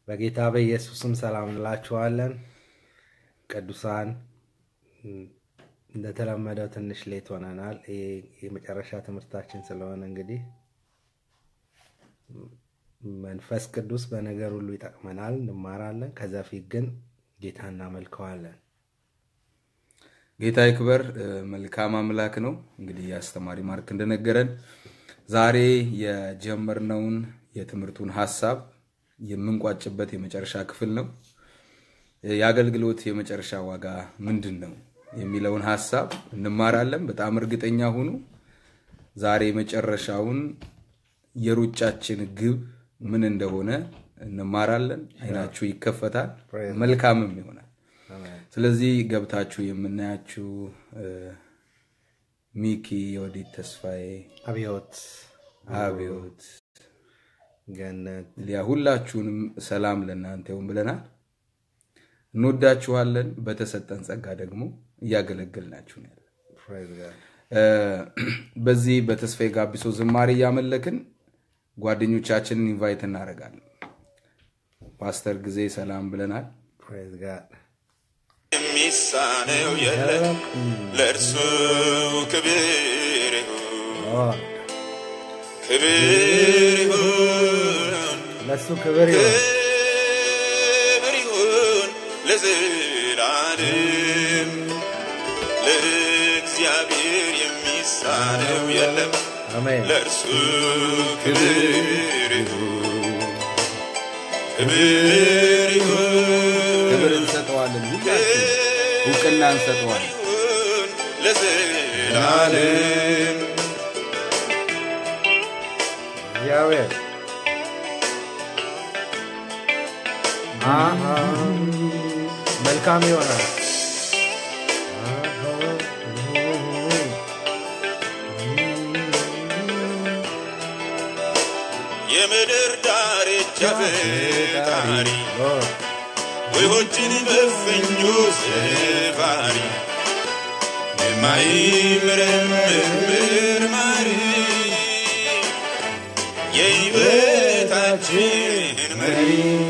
በጌታ በኢየሱስም ሰላም እንላችኋለን። ቅዱሳን እንደተለመደው ትንሽ ሌት ሆነናል። ይሄ የመጨረሻ ትምህርታችን ስለሆነ እንግዲህ መንፈስ ቅዱስ በነገር ሁሉ ይጠቅመናል፣ እንማራለን። ከዛ ፊት ግን ጌታ እናመልከዋለን። ጌታ ይክበር። መልካም አምላክ ነው። እንግዲህ የአስተማሪ ማርክ እንደነገረን ዛሬ የጀመርነውን የትምህርቱን ሀሳብ የምንቋጭበት የመጨረሻ ክፍል ነው። የአገልግሎት የመጨረሻ ዋጋ ምንድን ነው የሚለውን ሀሳብ እንማራለን። በጣም እርግጠኛ ሁኑ። ዛሬ የመጨረሻውን የሩጫችን ግብ ምን እንደሆነ እንማራለን። አይናችሁ ይከፈታል፣ መልካምም ይሆናል። ስለዚህ ገብታችሁ የምናያችሁ ሚኪ፣ የወዲት ተስፋዬ፣ አብዮት አብዮት፣ ገነት ሊያ ሁላችሁንም ሰላም ለእናንተ ይሁን ብለናል። እንወዳችኋለን። በተሰጠን ጸጋ ደግሞ እያገለገልናችሁ ነው ያለን። praise God። በዚህ በተስፋዬ ጋቢሶ ዝማሬ እያመለክን ጓደኞቻችንን ኢንቫይት እናደርጋለን። ፓስተር ጊዜ ሰላም ብለናል። praise God። የሚሳነው የለም ለእርሱ ክብር ይሁን Lord፣ ክብር ይሁን ለእሱ ክብር ይሁን። ክብር ይሁን ለዘላለም ለእግዚአብሔር የሚሳነው የለም አሜን። ለእርሱ ክብር ይሁን ክብር ይሁን ክብር እንሰጠዋለን፣ ሁላችን እውቅና እንሰጠዋለን። ይሁን ለዘላለም እግዚአብሔር አሃ፣ መልካም ይሆናል። የምድር ዳርቻ ፈጣሪ Lord፣ ውሆችን በፍኙ ስፋሪ የማይመረምር መርማሪ የሕይወታችን መሪ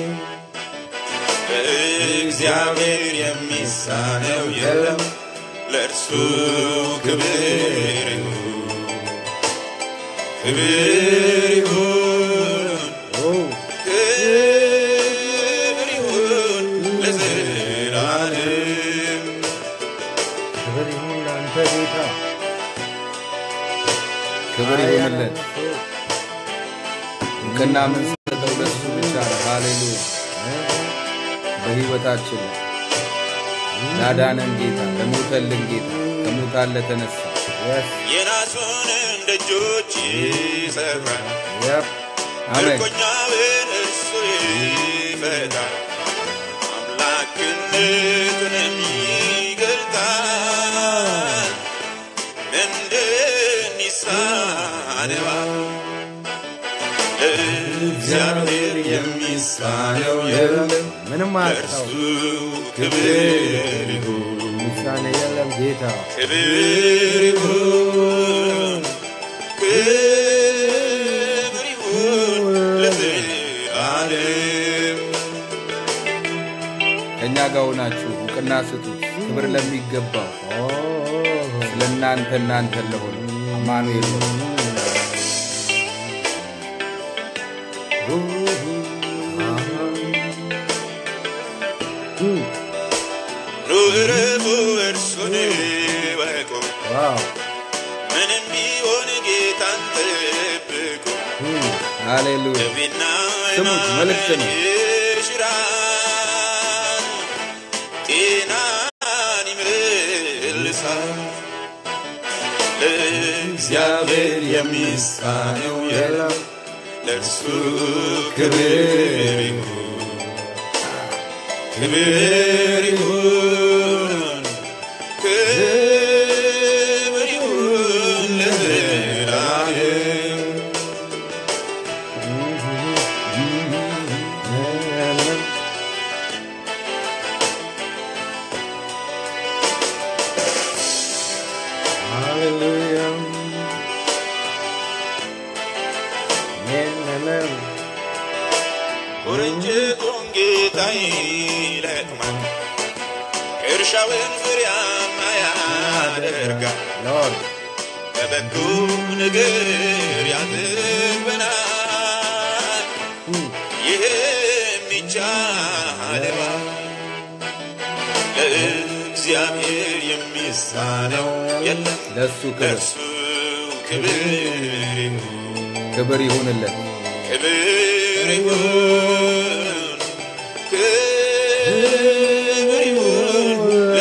እግዚአብሔር የሚሳነው የለም ለእርሱ ክብር ይሁን ክብር ይሁን oh፣ ክብር ይሁን ለዘላለም ክብር ይሁን ለአንተ ጌታ። ክብር ይሁንለት። እውቅና የምንሰጠው ለሱ ብቻ ነው። ሃሌሉያ። በህይወታችን ላይ ላዳነን ጌታ፣ ለሞተልን ጌታ፣ ከሙታን ለተነሳ Yes, የናሱን ደጆች ይሰብራል yep, አሜን። ምርኮኛውን እርሱ ይፈታል አምላክነቱንም ይገልጣል ምንድን ይሳነዋል እግዚአብሔር የሚሳነው የለም ምንም ለእርሱ አያቅተው። ክብር ይሁን ምሳሌ የለም ጌታ። ክብር ይሁን ክብር ይሁን ለዘላለም ከእኛ ጋር ሆናችሁ እውቅና ስጡት። ክብር ለሚገባው Oh, ስለ እናንተ እናንተ ለሆነ አማኑኤል ነው። Hmm, ኑ እረፉ እርሱን እወቁ wow, ምንም ቢሆን ጌታን ጠብቁ hmm, ሃሌሉያ። ደዌና ስሙት፣ መልእክት ነው። ይሽራል ጤናን ይመልሳል ለእግዚአብሔር የሚሳነው የለም ለእርሱ ክብር ይሁን ክብር ይሁን ክብር ይሁን ለዘላለም የለም። Hallelujah. የለም። ቁርንጭቱን ጌታ ይለቅማል፣ እርሻውን ፍሬያማ ያደርጋል። ሎርድ በበጎ ነገር ያጥበናል። ይህም ይቻለዋል። ለእግዚአብሔር የሚሳነው የለም። ለእሱ ክብር ለእርሱ ክብር ይሁን፣ ክብር ይሁንለት። ክብር ይሁን፣ ክብር ይሁን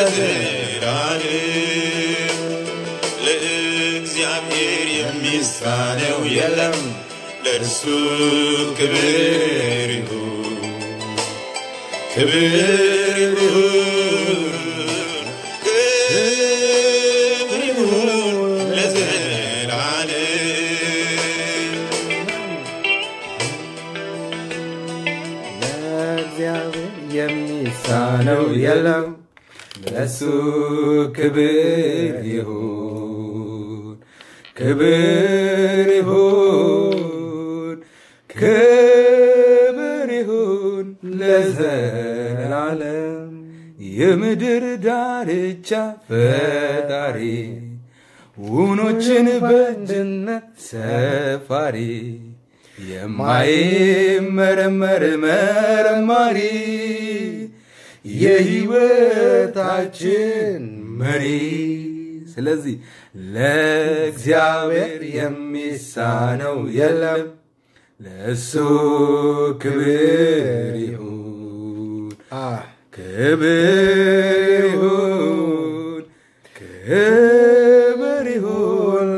ለዘላለም። ለእግዚአብሔር የሚሳነው የለም። ለእርሱ ክብር ይሁን፣ ክብር ይሁን፣ ክብር ይሁን ለዘላለም። ለእግዚአብሔር የሚሳነው የለም። ለእሱ ክብር ይሁን፣ ክብር ይሁን፣ ክብር ይሁን ለዘላለም። የምድር ዳርቻ ፈጣሪ ውኖችን በእንድነት ሰፋሪ የማይመረመር መርማሪ የሕይወታችን መሪ። ስለዚህ ለእግዚአብሔር የሚሳነው የለም፣ ለእሱ ክብር ይሁን፣ ክብር ይሁን፣ ክብር ይሁን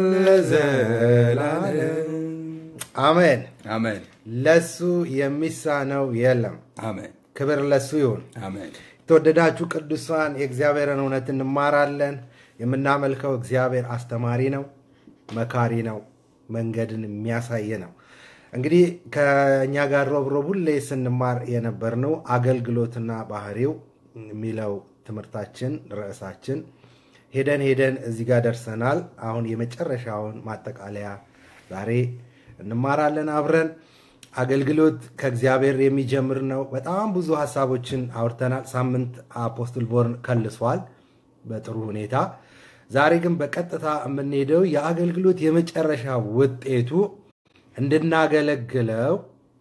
ለዘላለም። አሜን። አሜን ለሱ የሚሳነው የለም። አሜን ክብር ለሱ ይሁን። አሜን። የተወደዳችሁ ቅዱሳን የእግዚአብሔርን እውነት እንማራለን። የምናመልከው እግዚአብሔር አስተማሪ ነው፣ መካሪ ነው፣ መንገድን የሚያሳይ ነው። እንግዲህ ከእኛ ጋር ሮብ ሮብ ሁሌ ስንማር የነበርነው አገልግሎትና ባህሪው የሚለው ትምህርታችን ርዕሳችን ሄደን ሄደን እዚህ ጋር ደርሰናል። አሁን የመጨረሻውን ማጠቃለያ ዛሬ እንማራለን አብረን። አገልግሎት ከእግዚአብሔር የሚጀምር ነው። በጣም ብዙ ሀሳቦችን አውርተናል። ሳምንት አፖስትል ቦርን ከልሷል በጥሩ ሁኔታ። ዛሬ ግን በቀጥታ የምንሄደው የአገልግሎት የመጨረሻ ውጤቱ እንድናገለግለው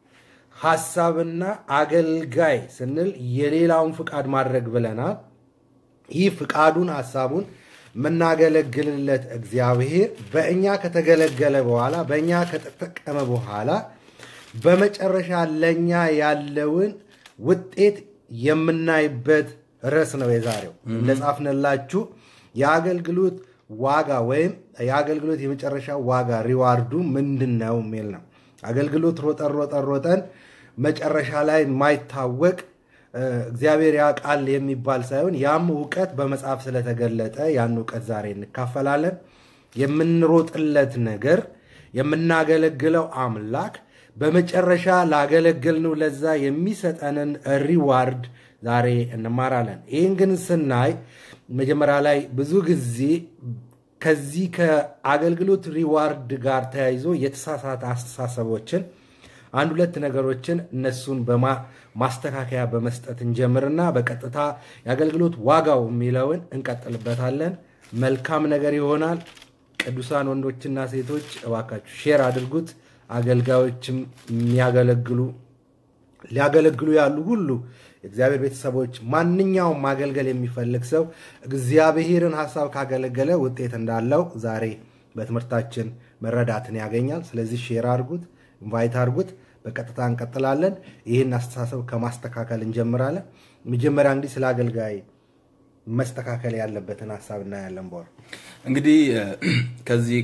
ሀሳብና አገልጋይ ስንል የሌላውን ፍቃድ ማድረግ ብለናል። ይህ ፍቃዱን ሀሳቡን የምናገለግልለት እግዚአብሔር በእኛ ከተገለገለ በኋላ በእኛ ከተጠቀመ በኋላ በመጨረሻ ለእኛ ያለውን ውጤት የምናይበት ርዕስ ነው የዛሬው። እንደጻፍንላችሁ የአገልግሎት ዋጋ ወይም የአገልግሎት የመጨረሻ ዋጋ ሪዋርዱ ምንድን ነው የሚል ነው። አገልግሎት ሮጠን ሮጠን ሮጠን መጨረሻ ላይ የማይታወቅ እግዚአብሔር ያውቃል የሚባል ሳይሆን ያም እውቀት በመጽሐፍ ስለተገለጠ ያን እውቀት ዛሬ እንካፈላለን። የምንሮጥለት ነገር የምናገለግለው አምላክ በመጨረሻ ላገለገልነው ለዛ የሚሰጠንን ሪዋርድ ዛሬ እንማራለን። ይህን ግን ስናይ መጀመሪያ ላይ ብዙ ጊዜ ከዚህ ከአገልግሎት ሪዋርድ ጋር ተያይዞ የተሳሳተ አስተሳሰቦችን አንድ ሁለት ነገሮችን እነሱን በማስተካከያ በመስጠት እንጀምርና በቀጥታ የአገልግሎት ዋጋው የሚለውን እንቀጥልበታለን። መልካም ነገር ይሆናል። ቅዱሳን ወንዶችና ሴቶች እባካችሁ ሼር አድርጉት። አገልጋዮችም የሚያገለግሉ ሊያገለግሉ ያሉ ሁሉ የእግዚአብሔር ቤተሰቦች፣ ማንኛውም ማገልገል የሚፈልግ ሰው እግዚአብሔርን ሀሳብ ካገለገለ ውጤት እንዳለው ዛሬ በትምህርታችን መረዳትን ያገኛል። ስለዚህ ሼር አድርጉት፣ ኢንቫይት አድርጉት። በቀጥታ እንቀጥላለን። ይህን አስተሳሰብ ከማስተካከል እንጀምራለን። መጀመሪያ እንግዲህ ስለ አገልጋይ መስተካከል ያለበትን ሀሳብ እናያለን። በወር እንግዲህ ከዚህ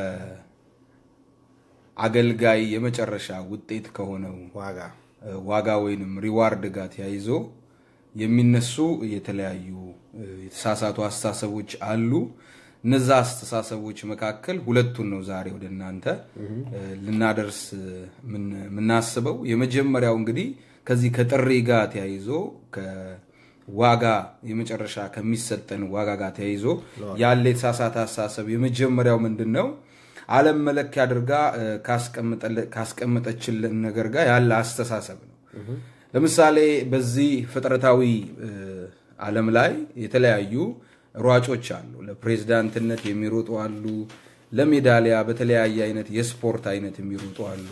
ከአገልጋይ የመጨረሻ ውጤት ከሆነው ዋጋ ዋጋ ወይንም ሪዋርድ ጋር ተያይዞ የሚነሱ የተለያዩ የተሳሳቱ አስተሳሰቦች አሉ። እነዛ አስተሳሰቦች መካከል ሁለቱን ነው ዛሬ ወደ እናንተ ልናደርስ የምናስበው። የመጀመሪያው እንግዲህ ከዚህ ከጥሪ ጋር ተያይዞ ዋጋ የመጨረሻ ከሚሰጠን ዋጋ ጋር ተያይዞ ያለ የተሳሳተ አስተሳሰብ የመጀመሪያው ምንድን ነው? ዓለም መለኪያ አድርጋ ካስቀመጠችን ነገር ጋር ያለ አስተሳሰብ ነው። ለምሳሌ በዚህ ፍጥረታዊ እ፣ ዓለም ላይ የተለያዩ ሯጮች አሉ። ለፕሬዝዳንትነት የሚሮጡ አሉ። ለሜዳሊያ በተለያየ አይነት የስፖርት አይነት የሚሮጡ አሉ።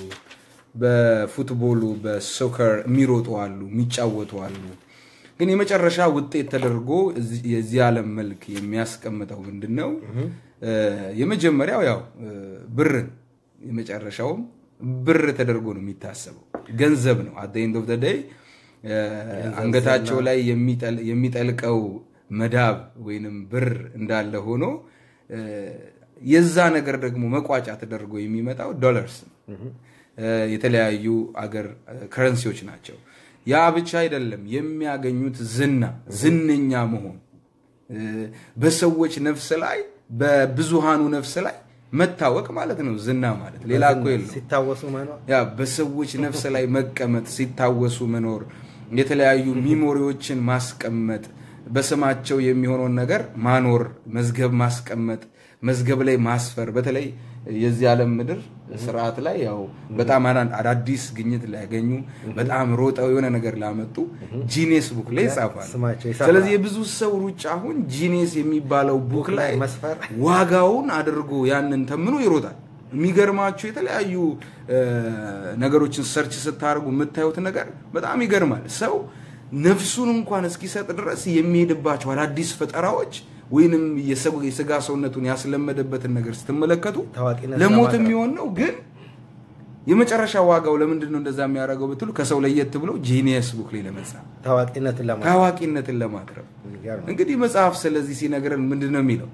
በፉትቦሉ በሶከር የሚሮጡ አሉ፣ የሚጫወቱ አሉ። ግን የመጨረሻ ውጤት ተደርጎ እዚህ- የዚህ ዓለም መልክ የሚያስቀምጠው ምንድን ነው? እ፣ የመጀመሪያው ያው እ፣ ብርን የመጨረሻውም ብር ተደርጎ ነው የሚታሰበው። ገንዘብ ነው። አት ኤንድ ኦፍ ዴይ አንገታቸው ላይ የሚጠል- የሚጠልቀው መዳብ ወይንም ብር እንዳለ ሆኖ እ፣ የዛ ነገር ደግሞ መቋጫ ተደርጎ የሚመጣው ዶላርስ ነው። እ፣ የተለያዩ አገር ከረንሲዎች ናቸው። ያ ብቻ አይደለም። የሚያገኙት ዝና ዝነኛ መሆን እ፣ በሰዎች ነፍስ ላይ በብዙሃኑ ነፍስ ላይ መታወቅ ማለት ነው። ዝና ማለት ሌላ እኮ የለው። ሲታወሱ መኖር ያ በሰዎች ነፍስ ላይ መቀመጥ፣ ሲታወሱ መኖር፣ የተለያዩ ሚሞሪዎችን ማስቀመጥ፣ በስማቸው የሚሆነውን ነገር ማኖር፣ መዝገብ ማስቀመጥ፣ መዝገብ ላይ ማስፈር። በተለይ የዚህ ዓለም ምድር ስርዓት ላይ ያው በጣም አዳ- አዳዲስ ግኝት ሊያገኙ በጣም ሮጠው የሆነ ነገር ላመጡ ጂኔስ ቡክ ላይ ይጻፋል። ስማቸው ይሰፍራል። ስለዚህ የብዙ ሰው ሩጫ አሁን ጂኔስ የሚባለው ቡክ ላይ መስፈር ዋጋውን አድርጎ ያንን ተምኖ ይሮጣል። የሚገርማችሁ የተለያዩ እ፣ ነገሮችን ሰርች ስታደርጉ የምታዩት ነገር በጣም ይገርማል። ሰው ነፍሱን እንኳን እስኪሰጥ ድረስ የሚሄድባቸው አዳዲስ ፈጠራዎች ወይንም የሰው- የስጋ ሰውነቱን ያስለመደበትን ነገር ስትመለከቱ ታዋቂነት ለሞት ለማቅረብ። የሚሆን ነው። ግን የመጨረሻ ዋጋው ለምንድን ነው እንደዛ የሚያደርገው ብትሉ ከሰው ለየት ብሎ ጂኒየስ ቡክ ላይ ለመጻፍ ታዋቂነትን ለማ ታዋቂነትን ለማቅረብ የሚገርም ነው። እንግዲህ መጽሐፍ ስለዚህ ሲነግረን ምንድን ነው የሚለው?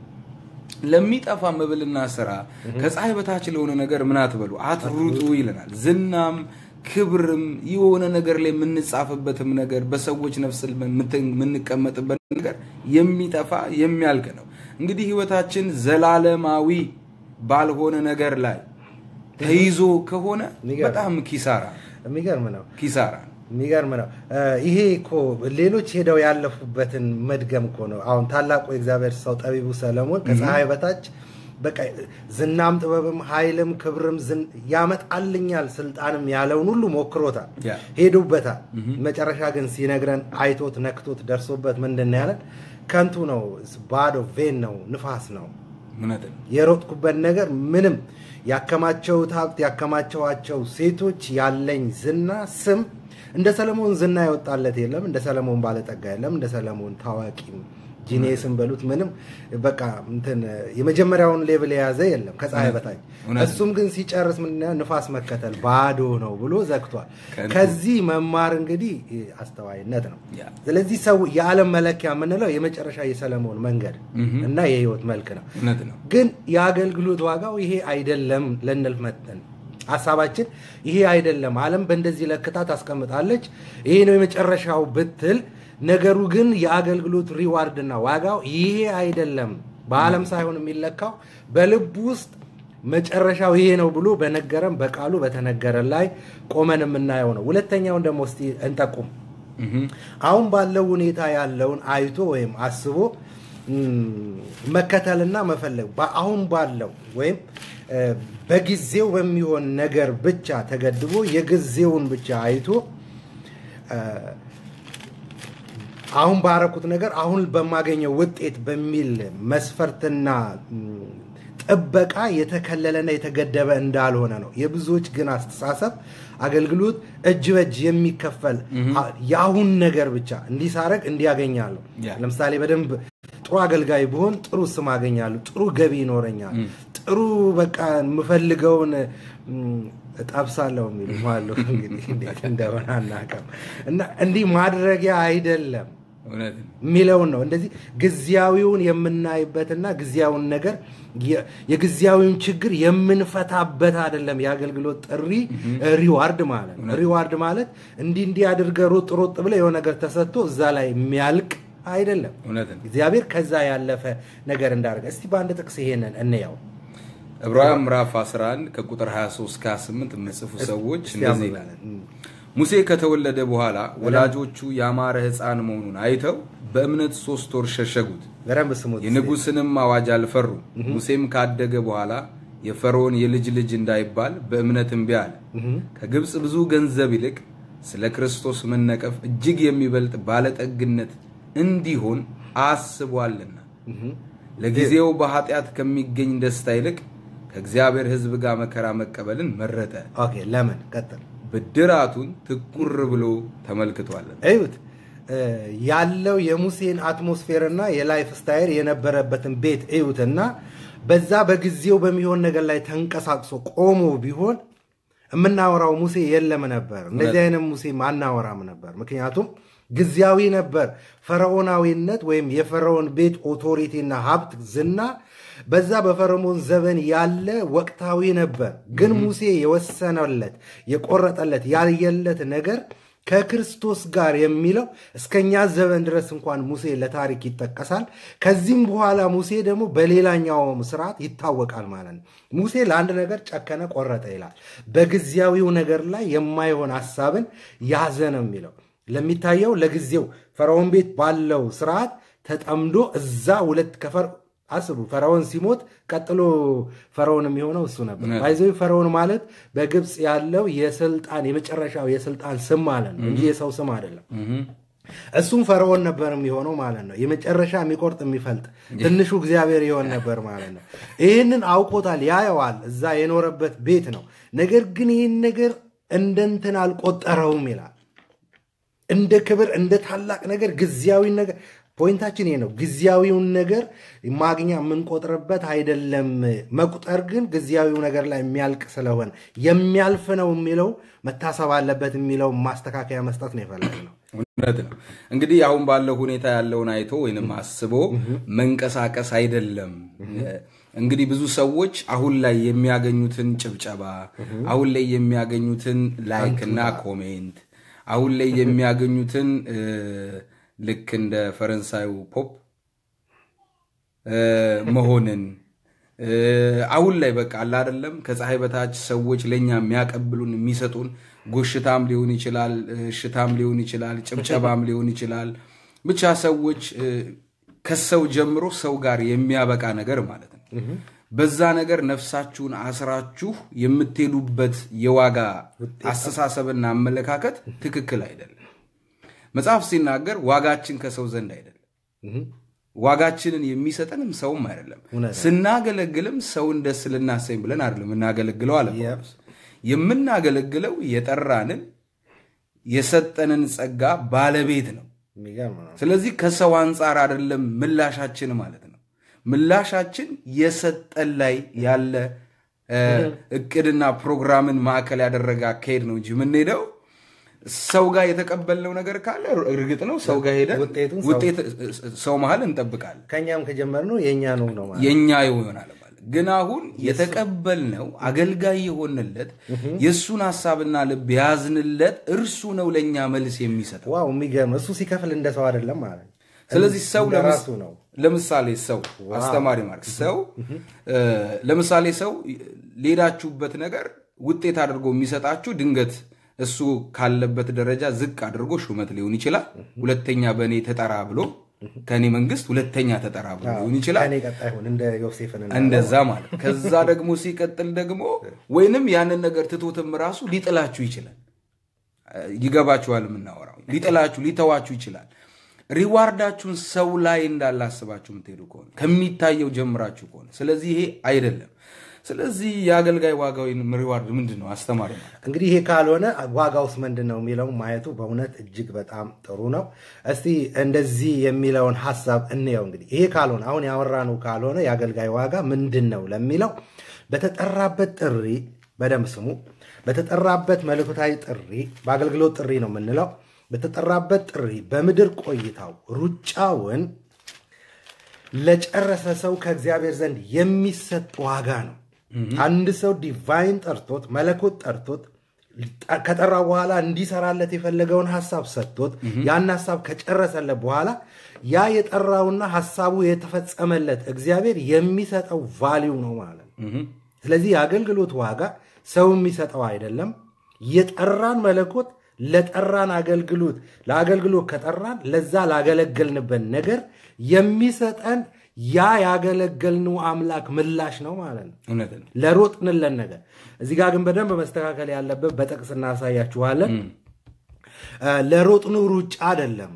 ለሚጠፋ መብልና ስራ ከፀሐይ በታች ለሆነ ነገር ምን አትበሉ አትሩጡ ይለናል። ዝናም ክብርም የሆነ ነገር ላይ የምንጻፍበትም ነገር በሰዎች ነፍስ የምንቀመጥበት ነገር የሚጠፋ የሚያልቅ ነው። እንግዲህ ህይወታችን ዘላለማዊ ባልሆነ ነገር ላይ ተይዞ ከሆነ የሚገርም። በጣም ኪሳራ ነው። የሚገርም ነው። ኪሳራ ነው። የሚገርም ነው። እ፣ ይሄ እኮ ሌሎች ሄደው ያለፉበትን መድገም እኮ ነው። አሁን ታላቁ የእግዚአብሔር ሰው ጠቢቡ ሰለሞን ከፀሐይ በታች በቃ ዝናም ጥበብም ኃይልም ክብርም ዝን- ያመጣልኛል ስልጣንም ያለውን ሁሉ ሞክሮታል፣ ያ። ሄዱበታል። መጨረሻ ግን ሲነግረን አይቶት ነክቶት ደርሶበት ምንድን ነው ያለን? ከንቱ ነው፣ ባዶ ቬን ነው፣ ንፋስ ነው እውነት ነው። የሮጥኩበት ነገር ምንም ያከማቸውት ሀብት ያከማቸዋቸው ሴቶች ያለኝ ዝና ስም እንደ ሰለሞን ዝና የወጣለት የለም። እንደ ሰለሞን ባለጠጋ የለም። እንደ ሰለሞን ታዋቂም ጂኔስን በሉት ምንም በቃ እንትን የመጀመሪያውን ሌቭል የያዘ የለም ከፀሐይ በታች። እውነት ነው። እሱም ግን ሲጨርስ ምንድን ነው ንፋስ መከተል ባዶ ነው ብሎ ዘግቷል። ከንቱ። ከዚህ መማር እንግዲህ አስተዋይነት ነው። ያ። ስለዚህ ሰው የዓለም መለኪያ የምንለው የመጨረሻ የሰለሞን መንገድ እና የህይወት መልክ ነው። እውነት ነው። ግን የአገልግሎት ዋጋው ይሄ አይደለም ልንል መጠን ሀሳባችን ይሄ አይደለም፣ ዓለም በእንደዚህ ለክታ ታስቀምጣለች፣ ይሄ ነው የመጨረሻው ብትል፣ ነገሩ ግን የአገልግሎት ሪዋርድና ዋጋው ይሄ አይደለም። በዓለም ሳይሆን የሚለካው በልብ ውስጥ መጨረሻው ይሄ ነው ብሎ በነገረን በቃሉ በተነገረን ላይ ቆመን የምናየው ነው። ሁለተኛውን ደግሞ እስቲ እንጠቁም። አሁን ባለው ሁኔታ ያለውን አይቶ ወይም አስቦ ም፣ መከተልና መፈለግ በ- አሁን ባለው ወይም እ፣ በጊዜው በሚሆን ነገር ብቻ ተገድቦ የጊዜውን ብቻ አይቶ እ፣ አሁን ባረኩት ነገር አሁን በማገኘው ውጤት በሚል መስፈርትና ም፣ ጥበቃ የተከለለና የተገደበ እንዳልሆነ ነው። የብዙዎች ግን አስተሳሰብ አገልግሎት እጅ በእጅ የሚከፈል አ- የአሁን ነገር ብቻ እንዲህ ሳረግ እንዲያገኛለሁ። ያ። ለምሳሌ በደንብ ጥሩ አገልጋይ ብሆን ጥሩ ስም አገኛለሁ፣ ጥሩ ገቢ ይኖረኛል፣ ጥሩ በቃ የምፈልገውን ም፣ እጠብሳለሁ የሚሉ አሉ። እንግዲህ እንዴት እንደሆነ አናውቅም። እና እንዲህ ማድረጊያ አይደለም እውነት ነው። የሚለውን ነው። እንደዚህ ጊዜያዊውን የምናይበትና ጊዜያዊውን ነገር የ- የጊዜያዊውን ችግር የምንፈታበት አይደለም። የአገልግሎት ጥሪ ሪዋርድ ማለት ነው። ሪዋርድ ማለት እንዲህ እንዲህ አድርገህ ሮጥ ሮጥ ብለህ የሆነ ነገር ተሰጥቶ እዛ ላይ የሚያልቅ አይደለም። እውነት ነው። እግዚአብሔር ከዛ ያለፈ ነገር እንዳደረገ እስቲ በአንድ ጥቅስ ይሄንን እንየው። ዕብራውያን ምዕራፍ 11 ከቁጥር 23 እስከ 28 የምጽፉ ሰዎች እስቲ እንደዚህ አንብበን። ይላል። ሙሴ ከተወለደ በኋላ ወላጆቹ ያማረ ሕፃን መሆኑን አይተው በእምነት ሶስት ወር ሸሸጉት። በደንብ ስሙት። የንጉሥንም አዋጅ አልፈሩ። ሙሴም ካደገ በኋላ የፈርዖን የልጅ ልጅ እንዳይባል በእምነት እምቢ አለ። ከግብፅ ብዙ ገንዘብ ይልቅ ስለ ክርስቶስ መነቀፍ እጅግ የሚበልጥ ባለጠግነት እንዲሆን አስቧልና ለጊዜው በኃጢአት ከሚገኝ ደስታ ይልቅ ከእግዚአብሔር ሕዝብ ጋር መከራ መቀበልን መረጠ። ኦኬ ለምን ቀጥል ብድራቱን ትኩር ብሎ ተመልክቷለን። እዩት እ፣ ያለው የሙሴን አትሞስፌርና የላይፍ ስታይል የነበረበትን ቤት እዩትና በዛ በጊዜው በሚሆን ነገር ላይ ተንቀሳቅሶ ቆሞ ቢሆን የምናወራው ሙሴ የለም ነበር። እንደዚህ አይነት ሙሴ አናወራም ነበር። ምክንያቱም ጊዜያዊ ነበር። ፈርዖናዊነት ወይም የፈርዖን ቤት ኦቶሪቲና ሀብት ዝና በዛ በፈርዖን ዘመን ያለ ወቅታዊ ነበር። ግን ሙሴ የወሰነለት የቆረጠለት ያየለት ነገር ከክርስቶስ ጋር የሚለው እስከኛ ዘመን ድረስ እንኳን ሙሴ ለታሪክ ይጠቀሳል። ከዚህም በኋላ ሙሴ ደግሞ በሌላኛውም ስርዓት ይታወቃል ማለት ነው። ሙሴ ለአንድ ነገር ጨከነ፣ ቆረጠ ይላል። በጊዜያዊው ነገር ላይ የማይሆን ሀሳብን ያዘ ነው የሚለው ለሚታየው ለጊዜው ፈርዖን ቤት ባለው ስርዓት ተጠምዶ እዛ ሁለት ከፈር አስቡ ፈርዖን ሲሞት ቀጥሎ ፈርዖን የሚሆነው እሱ ነበር። ባይዘ ፈርዖን ማለት በግብፅ ያለው የስልጣን የመጨረሻው የስልጣን ስም ማለት ነው እንጂ የሰው ስም አይደለም። እሱም ፈርዖን ነበር የሚሆነው ማለት ነው። የመጨረሻ የሚቆርጥ የሚፈልጥ ትንሹ እግዚአብሔር ይሆን ነበር ማለት ነው። ይህንን አውቆታል፣ ያየዋል። እዛ የኖረበት ቤት ነው። ነገር ግን ይህን ነገር እንደ እንትን አልቆጠረውም ይላል እንደ ክብር እንደ ታላቅ ነገር ጊዜያዊ ነገር ፖይንታችን ይሄ ነው። ጊዜያዊውን ነገር ማግኛ የምንቆጥርበት አይደለም። መቁጠር ግን ጊዜያዊው ነገር ላይ የሚያልቅ ስለሆነ የሚያልፍ ነው የሚለው መታሰብ አለበት የሚለው ማስተካከያ መስጠት ነው የፈለግነው። እውነት ነው። እንግዲህ አሁን ባለው ሁኔታ ያለውን አይቶ ወይንም አስቦ መንቀሳቀስ አይደለም። እንግዲህ ብዙ ሰዎች አሁን ላይ የሚያገኙትን ጭብጨባ፣ አሁን ላይ የሚያገኙትን ላይክ እና ኮሜንት፣ አሁን ላይ የሚያገኙትን እ፣ ልክ እንደ ፈረንሳዩ ፖፕ እ፣ መሆንን እ፣ አሁን ላይ በቃ አለ አይደለም ከፀሐይ በታች ሰዎች ለእኛ የሚያቀብሉን የሚሰጡን ጎሽታም ሊሆን ይችላል፣ እሽታም ሊሆን ይችላል፣ ጭብጨባም ሊሆን ይችላል። ብቻ ሰዎች እ፣ ከሰው ጀምሮ ሰው ጋር የሚያበቃ ነገር ማለት ነው። በዛ ነገር ነፍሳችሁን አስራችሁ የምትሄዱበት የዋጋ አስተሳሰብና አመለካከት ትክክል አይደለም። መጽሐፍ ሲናገር ዋጋችን ከሰው ዘንድ አይደለም ዋጋችንን የሚሰጠንም ሰውም አይደለም። እውነት ነው። ስናገለግልም ሰውን ደስ ልናሰኝ ብለን አይደለም የምናገለግለው አለ ጳውሎስ። የምናገለግለው የጠራንን የሰጠንን ጸጋ ባለቤት ነው። የሚገርም ነው። ስለዚህ ከሰው አንጻር አይደለም ምላሻችን ማለት ነው። ምላሻችን የሰጠን ላይ ያለ እ፣ እቅድና ፕሮግራምን ማዕከል ያደረገ አካሄድ ነው እንጂ የምንሄደው ሰው ጋር የተቀበልነው ነገር ካለ እርግጥ ነው ሰው ጋር ሄደን ውጤቱን ሰው- ውጤት ሰው መሀል እንጠብቃለን ከእኛም ከጀመርነው የእኛ ነው ነው ማለት የኛ ይሆናል ማለት ግን አሁን የተቀበልነው አገልጋይ የሆንለት የእሱን ሀሳብና ልብ የያዝንለት እርሱ ነው ለእኛ መልስ የሚሰጠው ዋው የሚገርም እሱ ሲከፍል እንደ ሰው አይደለም ማለት ነው። ስለዚህ ሰው እንደ ለምስ- ራሱ ነው። ለምሳሌ ሰው አስተማሪ ማርክ ሰው እ፣ ለምሳሌ ሰው ሌዳችሁበት ነገር ውጤት አድርጎ የሚሰጣችሁ ድንገት እሱ ካለበት ደረጃ ዝቅ አድርጎ ሹመት ሊሆን ይችላል። ሁለተኛ በእኔ ተጠራ ብሎ ከእኔ መንግስት ሁለተኛ ተጠራ ብሎ ሊሆን ይችላል። ከእኔ ቀጣይ ሁን እንደ ዮሴፍን እንዳለው እንደዛ ማለት ከዛ ደግሞ ሲቀጥል ደግሞ ወይንም ያንን ነገር ትቶትም ራሱ ሊጥላችሁ ይችላል። ይገባችኋል? የምናወራው ሊጥላችሁ ሊተዋችሁ ይችላል። ሪዋርዳችሁን ሰው ላይ እንዳላስባችሁ የምትሄዱ ከሆነ ከሚታየው ጀምራችሁ ከሆነ ስለዚህ ይሄ አይደለም። ስለዚህ የአገልጋይ ዋጋ ወይም ሪዋርድ ምንድን ነው? አስተማሪ ማለት እንግዲህ ይሄ ካልሆነ ዋጋውስ ምንድን ነው የሚለው ማየቱ በእውነት እጅግ በጣም ጥሩ ነው። እስቲ እንደዚህ የሚለውን ሀሳብ እንየው። እንግዲህ ይሄ ካልሆነ አሁን ያወራነው ካልሆነ የአገልጋይ ዋጋ ምንድን ነው ለሚለው በተጠራበት ጥሪ በደንብ ስሙ። በተጠራበት መለኮታዊ ጥሪ በአገልግሎት ጥሪ ነው የምንለው። በተጠራበት ጥሪ በምድር ቆይታው ሩጫውን ለጨረሰ ሰው ከእግዚአብሔር ዘንድ የሚሰጥ ዋጋ ነው። አንድ ሰው ዲቫይን ጠርቶት መለኮት ጠርቶት ከጠራ በኋላ እንዲሰራለት የፈለገውን ሀሳብ ሰጥቶት ያን ሀሳብ ከጨረሰለት በኋላ ያ የጠራውና ሀሳቡ የተፈጸመለት እግዚአብሔር የሚሰጠው ቫሊዩ ነው ማለት ነው። ስለዚህ የአገልግሎት ዋጋ ሰው የሚሰጠው አይደለም። የጠራን መለኮት ለጠራን አገልግሎት ለአገልግሎት ከጠራን ለዛ ላገለገልንበት ነገር የሚሰጠን ያ ያገለገልነው አምላክ ምላሽ ነው ማለት ነው። እውነት ነው። ለሮጥንለን ነገር እዚህ ጋር ግን በደንብ መስተካከል ያለበት በጥቅስ እናሳያችኋለን። እ፣ ለሮጥነው ሩጫ አይደለም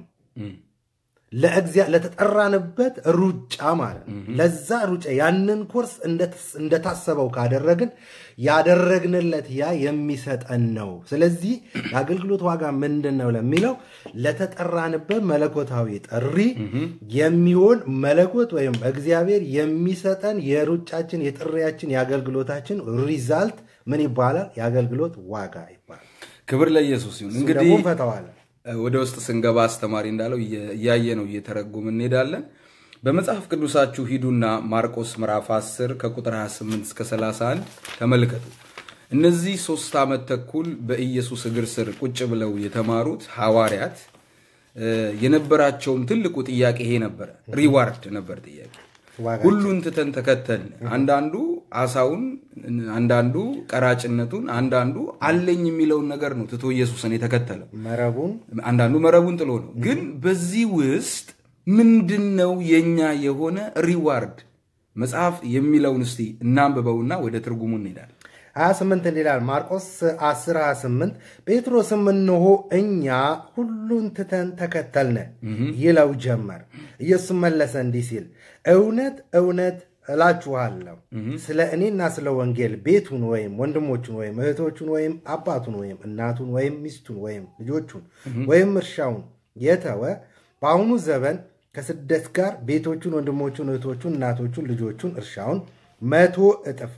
ለእግዚአ ለተጠራንበት ሩጫ ማለት ነው። ለዛ ሩጫ ያንን ኮርስ እንደተስ- እንደታሰበው ካደረግን ያደረግንለት ያ የሚሰጠን ነው። ስለዚህ የአገልግሎት ዋጋ ምንድን ነው ለሚለው ለተጠራንበት መለኮታዊ ጥሪ የሚሆን መለኮት ወይም እግዚአብሔር የሚሰጠን የሩጫችን፣ የጥሪያችን፣ የአገልግሎታችን ሪዛልት ምን ይባላል? የአገልግሎት ዋጋ ይባላል። ክብር ለኢየሱስ ይሁን። እሱ እንግዲህ ደግሞ እንፈተዋለን። ወደ ውስጥ ስንገባ አስተማሪ እንዳለው እየ- እያየ ነው እየተረጎም እንሄዳለን። በመጽሐፍ ቅዱሳችሁ ሂዱና ማርቆስ ምዕራፍ 10 ከቁጥር 28 እስከ 31 ተመልከቱ። እነዚህ ሶስት ዓመት ተኩል በኢየሱስ እግር ስር ቁጭ ብለው የተማሩት ሐዋርያት እ፣ የነበራቸውም ትልቁ ጥያቄ ይሄ ነበረ። ሪዋርድ ነበር ጥያቄ ዋጋ ሁሉን ትተን ተከተልን። አንዳንዱ አሳውን፣ አንዳንዱ ቀራጭነቱን፣ አንዳንዱ አለኝ የሚለውን ነገር ነው ትቶ ኢየሱስን የተከተለው። መረቡን አንዳንዱ መረቡን ጥሎ ነው። ግን በዚህ ውስጥ ምንድን ነው የኛ የሆነ ሪዋርድ? መጽሐፍ የሚለውን እስቲ እናንብበውና ወደ ትርጉሙ እንሄዳለን። 28 እንዲህ ይላል ማርቆስ 10 28 ጴጥሮስም እንሆ እኛ ሁሉን ትተን ተከተልነ ይለው ጀመር። ኢየሱስ መለሰ እንዲህ ሲል እውነት እውነት እላችኋለሁ ስለ እኔና ስለ ወንጌል ቤቱን ወይም ወንድሞቹን ወይም እህቶቹን ወይም አባቱን ወይም እናቱን ወይም ሚስቱን ወይም ልጆቹን ወይም እርሻውን የተወ በአሁኑ ዘመን ከስደት ጋር ቤቶቹን፣ ወንድሞቹን፣ እህቶቹን፣ እናቶቹን፣ ልጆቹን፣ እርሻውን መቶ እጥፍ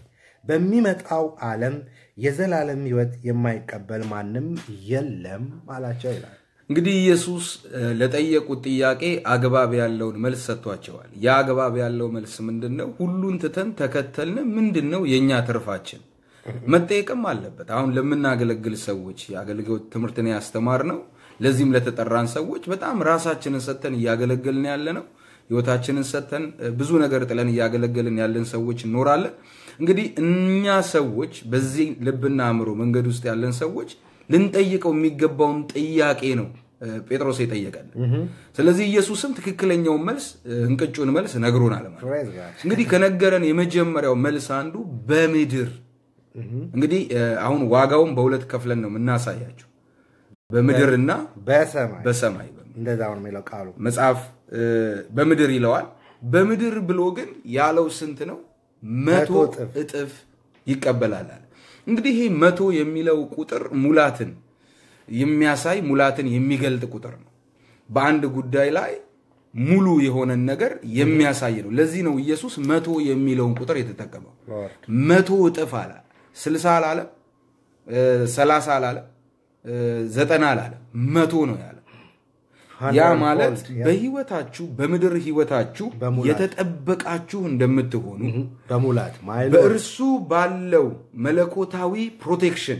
በሚመጣው ዓለም የዘላለም ሕይወት የማይቀበል ማንም የለም አላቸው ይላል። እንግዲህ ኢየሱስ እ፣ ለጠየቁት ጥያቄ አግባብ ያለውን መልስ ሰጥቷቸዋል። ያ አግባብ ያለው መልስ ምንድን ነው? ሁሉን ትተን ተከተልን። ምንድን ነው የእኛ ትርፋችን? መጠየቅም አለበት። አሁን ለምናገለግል ሰዎች የአገልግሎት ትምህርትን ያስተማር ነው። ለዚህም ለተጠራን ሰዎች በጣም ራሳችንን ሰጥተን እያገለገልን ያለ ነው። ህይወታችንን ሰጥተን እ፣ ብዙ ነገር ጥለን እያገለገልን ያለን ሰዎች እንኖራለን። እንግዲህ እኛ ሰዎች በዚህ ልብና አእምሮ መንገድ ውስጥ ያለን ሰዎች ልንጠይቀው የሚገባውን ጥያቄ ነው እ፣ ጴጥሮስ የጠየቀን። ስለዚህ ኢየሱስም ትክክለኛውን መልስ እ፣ እንቅጩን መልስ ነግሮናል ማለት ነው። Praise God. እንግዲህ ከነገረን የመጀመሪያው መልስ አንዱ በምድር እንግዲህ እ፣ አሁን ዋጋውን በሁለት ከፍለን ነው የምናሳያቸው በምድርና በሰማይ በሰማይ በሚል እንደዛ ነው የሚለው ቃሉ። መጽሐፍ እ፣ በምድር ይለዋል። በምድር ብሎ ግን ያለው ስንት ነው? መቶ መቶ እጥፍ። እጥፍ ይቀበላል አለ። እንግዲህ ይህ መቶ የሚለው ቁጥር ሙላትን የሚያሳይ ሙላትን የሚገልጥ ቁጥር ነው። በአንድ ጉዳይ ላይ ሙሉ የሆነን ነገር የሚያሳይ ነው። ለዚህ ነው ኢየሱስ መቶ የሚለውን ቁጥር የተጠቀመው። Lord. መቶ እጥፍ አለ። ስልሳ አላለም፣ እ፣ ሰላሳ አላለም፣ እ፣ ዘጠና አላለም፣ መቶ ነው ያለ ያ ማለት Hundredfold, yeah. በህይወታችሁ በምድር ህይወታችሁ በሙላት። የተጠበቃችሁ እንደምትሆኑ በሙላት ማይሎ በእርሱ ባለው መለኮታዊ ፕሮቴክሽን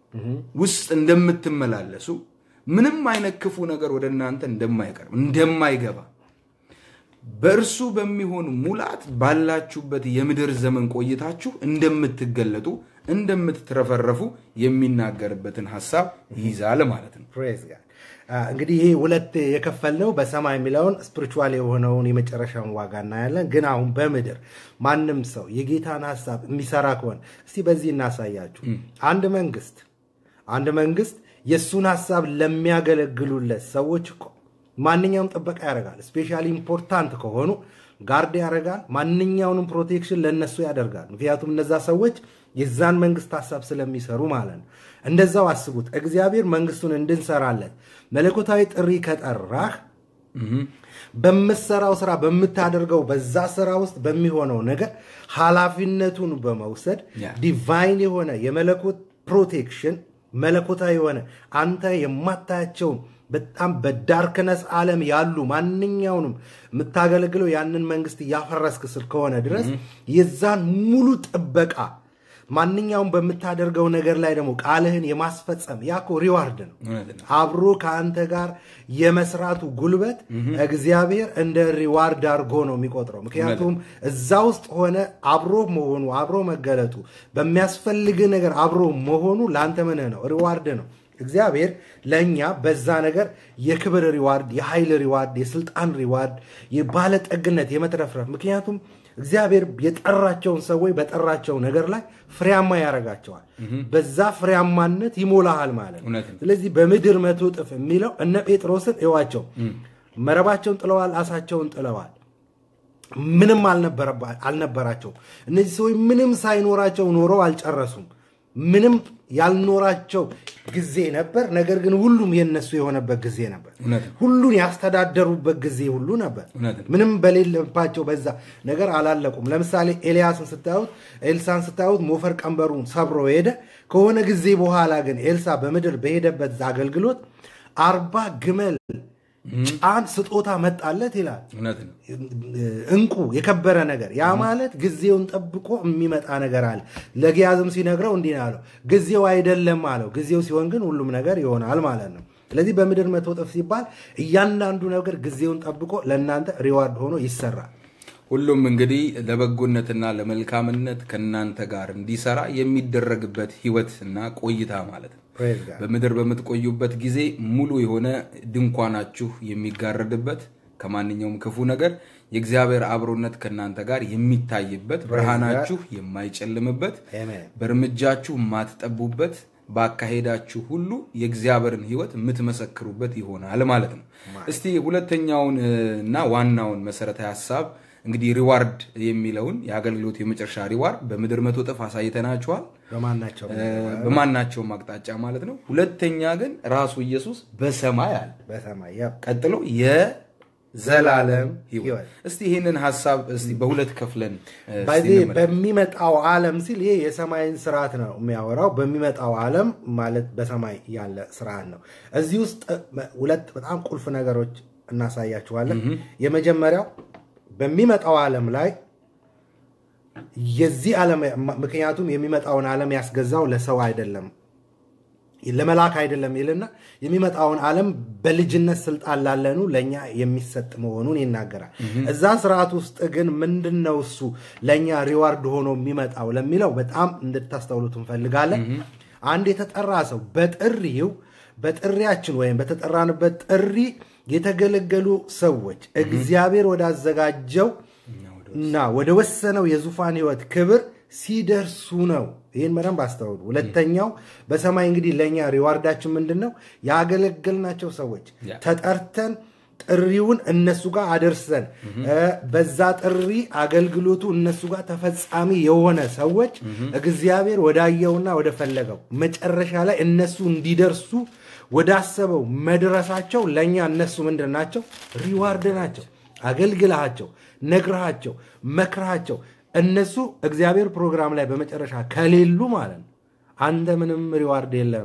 ውስጥ እንደምትመላለሱ ምንም አይነት ክፉ ነገር ወደ እናንተ እንደማይቀርብ እንደማይገባ በእርሱ በሚሆን ሙላት ባላችሁበት የምድር ዘመን ቆይታችሁ እንደምትገለጡ እንደምትትረፈረፉ የሚናገርበትን ሀሳብ ይይዛል ማለት ነው። ፕሬዝ ጋድ እንግዲህ ይሄ ሁለት የከፈልነው በሰማይ የሚለውን ስፒሪቹዋል የሆነውን የመጨረሻውን ዋጋ እናያለን። ግን አሁን በምድር ማንም ሰው የጌታን ሀሳብ የሚሰራ ከሆነ እስቲ በዚህ እናሳያችሁ። አንድ መንግስት አንድ መንግስት የእሱን ሀሳብ ለሚያገለግሉለት ሰዎች እኮ ማንኛውም ጥበቃ ያደርጋል። ስፔሻሊ ኢምፖርታንት ከሆኑ ጋርድ ያደርጋል። ማንኛውንም ፕሮቴክሽን ለእነሱ ያደርጋል። ምክንያቱም እነዛ ሰዎች የዛን መንግስት ሀሳብ ስለሚሰሩ ማለት ነው። እንደዛው አስቡት። እግዚአብሔር መንግስቱን እንድንሰራለት መለኮታዊ ጥሪ ከጠራህ በምትሰራው ስራ በምታደርገው በዛ ስራ ውስጥ በሚሆነው ነገር ኃላፊነቱን በመውሰድ ያ። ዲቫይን የሆነ የመለኮት ፕሮቴክሽን መለኮታዊ የሆነ አንተ የማታያቸውን በጣም በዳርክነስ ዓለም ያሉ ማንኛውንም የምታገለግለው ያንን መንግስት እያፈረስክ ስል ከሆነ ድረስ የዛን ሙሉ ጥበቃ ማንኛውም በምታደርገው ነገር ላይ ደግሞ ቃልህን የማስፈጸም ያኮ ሪዋርድ ነው። እውነት ነው። አብሮ ከአንተ ጋር የመስራቱ ጉልበት እግዚአብሔር እንደ ሪዋርድ አድርጎ ነው የሚቆጥረው። ምክንያቱም እዛ ውስጥ ሆነ አብሮ መሆኑ አብሮ መገለጡ በሚያስፈልግ ነገር አብሮ መሆኑ ለአንተ ምንህ ነው? ሪዋርድ ነው። እግዚአብሔር ለእኛ በዛ ነገር የክብር ሪዋርድ፣ የኃይል ሪዋርድ፣ የስልጣን ሪዋርድ፣ የባለጠግነት፣ የመትረፍረፍ ምክንያቱም እግዚአብሔር የጠራቸውን ሰዎች በጠራቸው ነገር ላይ ፍሬያማ ያደርጋቸዋል። በዛ ፍሬያማነት ይሞላሃል ማለት ነው። እውነት ነው። ስለዚህ በምድር መቶ እጥፍ የሚለው እነ ጴጥሮስን እዋቸው መረባቸውን ጥለዋል፣ አሳቸውን ጥለዋል። ምንም አልነበረባ- አልነበራቸውም። እነዚህ ሰዎች ምንም ሳይኖራቸው ኖረው አልጨረሱም። ምንም ያልኖራቸው ጊዜ ነበር። ነገር ግን ሁሉም የነሱ የሆነበት ጊዜ ነበር። እውነት ነው። ሁሉን ያስተዳደሩበት ጊዜ ሁሉ ነበር። እውነት ነው። ምንም በሌለባቸው በዛ ነገር አላለቁም። ለምሳሌ ኤልያስን ስታዩት፣ ኤልሳን ስታዩት ሞፈር ቀንበሩን ሰብሮ ሄደ። ከሆነ ጊዜ በኋላ ግን ኤልሳ በምድር በሄደበት አገልግሎት አርባ ግመል ጫን ስጦታ መጣለት ይላል። እውነት ነው። እንቁ የከበረ ነገር ያ ማለት ጊዜውን ጠብቆ የሚመጣ ነገር አለ። ለጊያዝም ሲነግረው እንዲህ ነው ያለው፣ ጊዜው አይደለም አለው። ጊዜው ሲሆን ግን ሁሉም ነገር ይሆናል ማለት ነው። ስለዚህ በምድር መቶ እጥፍ ሲባል እያንዳንዱ ነገር ጊዜውን ጠብቆ ለእናንተ ሪዋርድ ሆኖ ይሰራል። ሁሉም እንግዲህ ለበጎነትና ለመልካምነት ከእናንተ ጋር እንዲሰራ የሚደረግበት ህይወት እና ቆይታ ማለት ነው። Praise God. በምድር በምትቆዩበት ጊዜ ሙሉ የሆነ ድንኳናችሁ የሚጋረድበት ከማንኛውም ክፉ ነገር የእግዚአብሔር አብሮነት ከእናንተ ጋር የሚታይበት ብርሃናችሁ የማይጨልምበት Amen. በእርምጃችሁ የማትጠቡበት ባካሄዳችሁ ሁሉ የእግዚአብሔርን ህይወት የምትመሰክሩበት ይሆናል ማለት ነው። እስቲ ሁለተኛውን እ, እና ዋናውን መሰረታዊ ሀሳብ እንግዲህ ሪዋርድ የሚለውን የአገልግሎት የመጨረሻ ሪዋርድ በምድር መቶ እጥፍ አሳይተናችኋል። በማናቸው እ, በማናቸውም አቅጣጫ ማለት ነው። ሁለተኛ ግን ራሱ ኢየሱስ በሰማይ አለ። በሰማይ ያ ቀጥሎ የዘላለም ህይወት። ህይወት። እስቲ ይህንን ሀሳብ እስቲ በሁለት ከፍለን እ, እስቲ በዚህ እንመልከት። በሚመጣው ዓለም ሲል ይሄ የሰማይን ስርዓት ነው የሚያወራው። በሚመጣው ዓለም ማለት በሰማይ ያለ ስርዓት ነው። እዚህ ውስጥ እ, ሁለት በጣም ቁልፍ ነገሮች እናሳያችኋለን። የመጀመሪያው በሚመጣው ዓለም ላይ የዚህ ዓለም ምክንያቱም የሚመጣውን ዓለም ያስገዛው ለሰው አይደለም ለመላክ አይደለም ይልና የሚመጣውን ዓለም በልጅነት ስልጣን ላለኑ ለእኛ የሚሰጥ መሆኑን ይናገራል። እዛ ስርዓት ውስጥ ግን ምንድን ነው እሱ ለእኛ ሪዋርድ ሆኖ የሚመጣው ለሚለው በጣም እንድታስተውሉት እንፈልጋለን። አንድ የተጠራ ሰው በጥሪው በጥሪያችን ወይም በተጠራንበት ጥሪ የተገለገሉ ሰዎች እግዚአብሔር ወዳዘጋጀው እና ወደ ወሰነው የዙፋን ህይወት ክብር ሲደርሱ ነው። ይህን በደንብ አስተውሉ። ሁለተኛው በሰማይ እንግዲህ ለእኛ ሪዋርዳችን ምንድን ነው? ያገለገልናቸው ሰዎች ያ። ተጠርተን ጥሪውን እነሱ ጋር አደርሰን እ፣ በዛ ጥሪ አገልግሎቱ እነሱ ጋር ተፈጻሚ የሆነ ሰዎች እግዚአብሔር ወዳየውና ወደ ፈለገው መጨረሻ ላይ እነሱ እንዲደርሱ ወዳሰበው መድረሳቸው ለእኛ እነሱ ምንድን ናቸው? ሪዋርድ ናቸው። አገልግልሃቸው፣ ነግረሃቸው፣ መክረሃቸው እነሱ እግዚአብሔር ፕሮግራም ላይ በመጨረሻ ከሌሉ ማለት ነው አንተ ምንም ሪዋርድ የለም።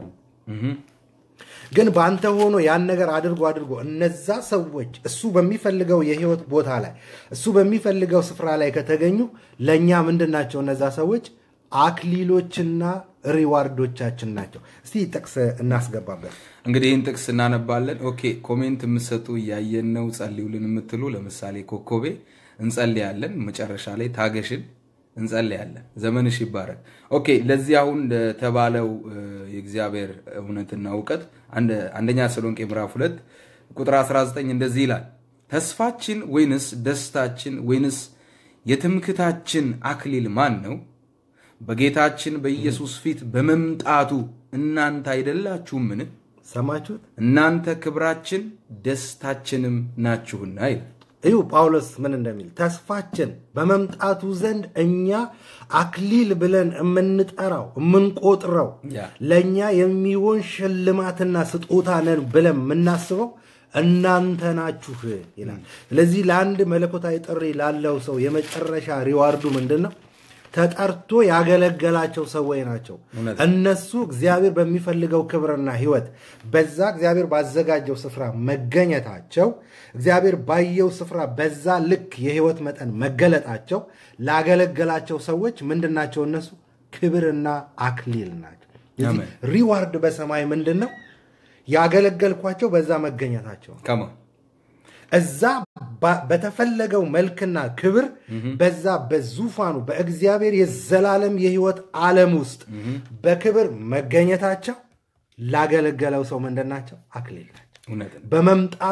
ግን በአንተ ሆኖ ያን ነገር አድርጎ አድርጎ እነዛ ሰዎች እሱ በሚፈልገው የህይወት ቦታ ላይ እሱ በሚፈልገው ስፍራ ላይ ከተገኙ ለእኛ ምንድን ናቸው? እነዛ ሰዎች አክሊሎችና ሪዋርዶቻችን ናቸው። እስቲ ጥቅስ እናስገባበት። እንግዲህ ይህን ጥቅስ እናነባለን። ኦኬ ኮሜንት የምትሰጡ እያየን ነው፣ ጸልዩልን የምትሉ ለምሳሌ ኮኮቤ እንጸልያለን። መጨረሻ ላይ ታገሽን እንጸልያለን። ዘመንሽ ይባረክ። ኦኬ ለዚህ አሁን ለተባለው እ፣ የእግዚአብሔር እውነትና እውቀት አንድ- አንደኛ ተሰሎንቄ ምዕራፍ 2 ቁጥር 19 እንደዚህ ይላል፣ ተስፋችን ወይንስ ደስታችን ወይንስ የትምክታችን አክሊል ማን ነው? በጌታችን በኢየሱስ ፊት በመምጣቱ እናንተ አይደላችሁምን? ሰማችሁት? እናንተ ክብራችን ደስታችንም ናችሁና ይላል። እዩ ጳውሎስ ምን እንደሚል ተስፋችን በመምጣቱ ዘንድ እኛ አክሊል ብለን የምንጠራው የምንቆጥረው ያ። ለእኛ የሚሆን ሽልማትና ስጦታ ነን ብለን የምናስበው እናንተ ናችሁ ይላል። ስለዚህ ለአንድ መለኮታዊ ጥሪ ላለው ሰው የመጨረሻ ሪዋርዱ ምንድን ነው? ተጠርቶ ያገለገላቸው ሰዎች ናቸው። እውነት። እነሱ እግዚአብሔር በሚፈልገው ክብርና ሕይወት በዛ እግዚአብሔር ባዘጋጀው ስፍራ መገኘታቸው እግዚአብሔር ባየው ስፍራ በዛ ልክ የሕይወት መጠን መገለጣቸው ላገለገላቸው ሰዎች ምንድን ናቸው? እነሱ ክብርና አክሊል ናቸው። ስለዚህ አሜን። ሪዋርድ በሰማይ ምንድን ነው? ያገለገልኳቸው በዛ መገኘታቸው ነው። ከማ እዛ ባ- በተፈለገው መልክና ክብር በዛ በዙፋኑ በእግዚአብሔር የዘላለም የህይወት ዓለም ውስጥ በክብር መገኘታቸው ላገለገለው ሰው ምንድን ናቸው? አክሊል ናቸው። እውነት ነው። በመምጣቱ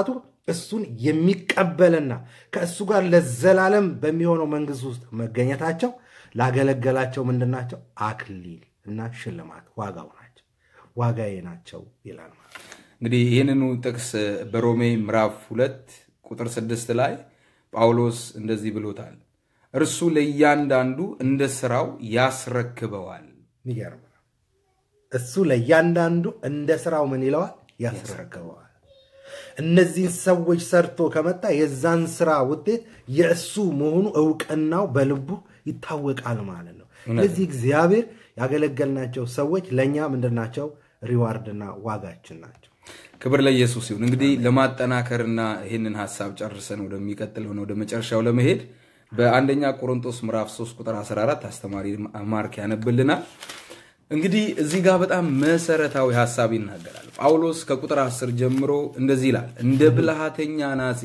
እሱን የሚቀበልና ከእሱ ጋር ለዘላለም በሚሆነው መንግስት ውስጥ መገኘታቸው ላገለገላቸው ምንድን ናቸው? አክሊል እና ሽልማት ዋጋው ናቸው፣ ዋጋዬ ናቸው ይላል ማለት ነው። እንግዲህ ይህንኑ ጥቅስ በሮሜ ምዕራፍ ሁለት ቁጥር ስድስት ላይ ጳውሎስ እንደዚህ ብሎታል። እርሱ ለእያንዳንዱ እንደ ስራው ያስረክበዋል። የሚገርም ነው። እሱ ለእያንዳንዱ እንደ ስራው ምን ይለዋል? ያስረክበዋል። እነዚህን ሰዎች ሰርቶ ከመጣ የዛን ስራ ውጤት የእሱ መሆኑ እውቅናው በልቡ ይታወቃል ማለት ነው። ስለዚህ እግዚአብሔር ያገለገልናቸው ሰዎች ለእኛ ምንድናቸው? ሪዋርድና ዋጋችን ናቸው። ክብር ለኢየሱስ ይሁን። እንግዲህ ለማጠናከርና ይህንን ሀሳብ ጨርሰን ወደሚቀጥለው ወደ መጨረሻው ለመሄድ በአንደኛ ቆሮንቶስ ምዕራፍ 3 ቁጥር 14 አስተማሪ ማርክ ያነብልናል። እንግዲህ እዚህ ጋር በጣም መሰረታዊ ሀሳብ ይናገራል። ጳውሎስ ከቁጥር 10 ጀምሮ እንደዚህ ይላል፣ እንደ ብልሃተኛ ናጺ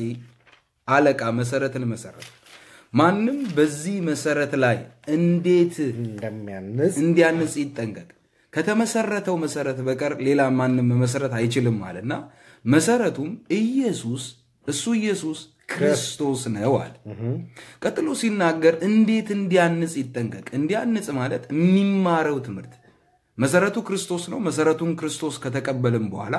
አለቃ መሰረትን መሰረት ማንም በዚህ መሰረት ላይ እንዴት እንደሚያንስ እንዲያንጽ ይጠንቀቅ። ከተመሰረተው መሰረት በቀር ሌላ ማንም መሰረት አይችልም አለና መሰረቱም ኢየሱስ እሱ ኢየሱስ ክርስቶስ ነው አለ። ቀጥሎ ሲናገር እንዴት እንዲያንጽ ይጠንቀቅ። እንዲያንጽ ማለት የሚማረው ትምህርት መሰረቱ ክርስቶስ ነው። መሰረቱን ክርስቶስ ከተቀበልን በኋላ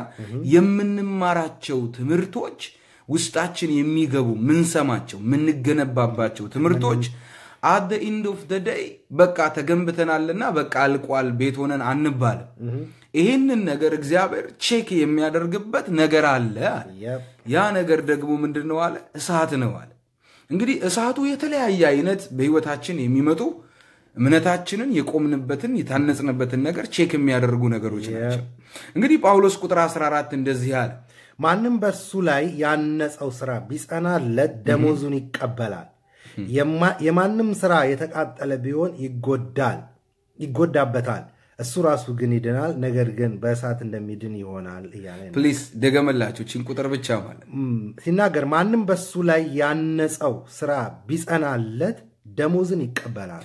የምንማራቸው ትምህርቶች ውስጣችን የሚገቡ ምንሰማቸው፣ ምንገነባባቸው ትምህርቶች አት ኢንድ ኦፍ ደ ደይ በቃ ተገንብተናልና በቃ አልቋል ቤት ሆነን አንባልም። ይህንን ነገር እግዚአብሔር ቼክ የሚያደርግበት ነገር አለ አለ። Yep. ያ ነገር ደግሞ ምንድን ነው አለ? እሳት ነው አለ። እንግዲህ እሳቱ የተለያየ አይነት በህይወታችን የሚመጡ እምነታችንን የቆምንበትን የታነጽንበትን ነገር ቼክ የሚያደርጉ ነገሮች ናቸው። እንግዲህ ጳውሎስ ቁጥር 14 እንደዚህ አለ ማንም በእርሱ ላይ ያነጸው ስራ ቢጸናለት ደሞዙን ይቀበላል። የማ- የማንም ስራ የተቃጠለ ቢሆን ይጎዳል ይጎዳበታል። እሱ ራሱ ግን ይድናል፣ ነገር ግን በእሳት እንደሚድን ይሆናል እያለ ነው። ፕሊስ ደገመላችሁ ችን ቁጥር ብቻ ማለት ም፣ ሲናገር ማንም በሱ ላይ ያነጸው ስራ ቢጸናለት ደሞዝን ይቀበላል።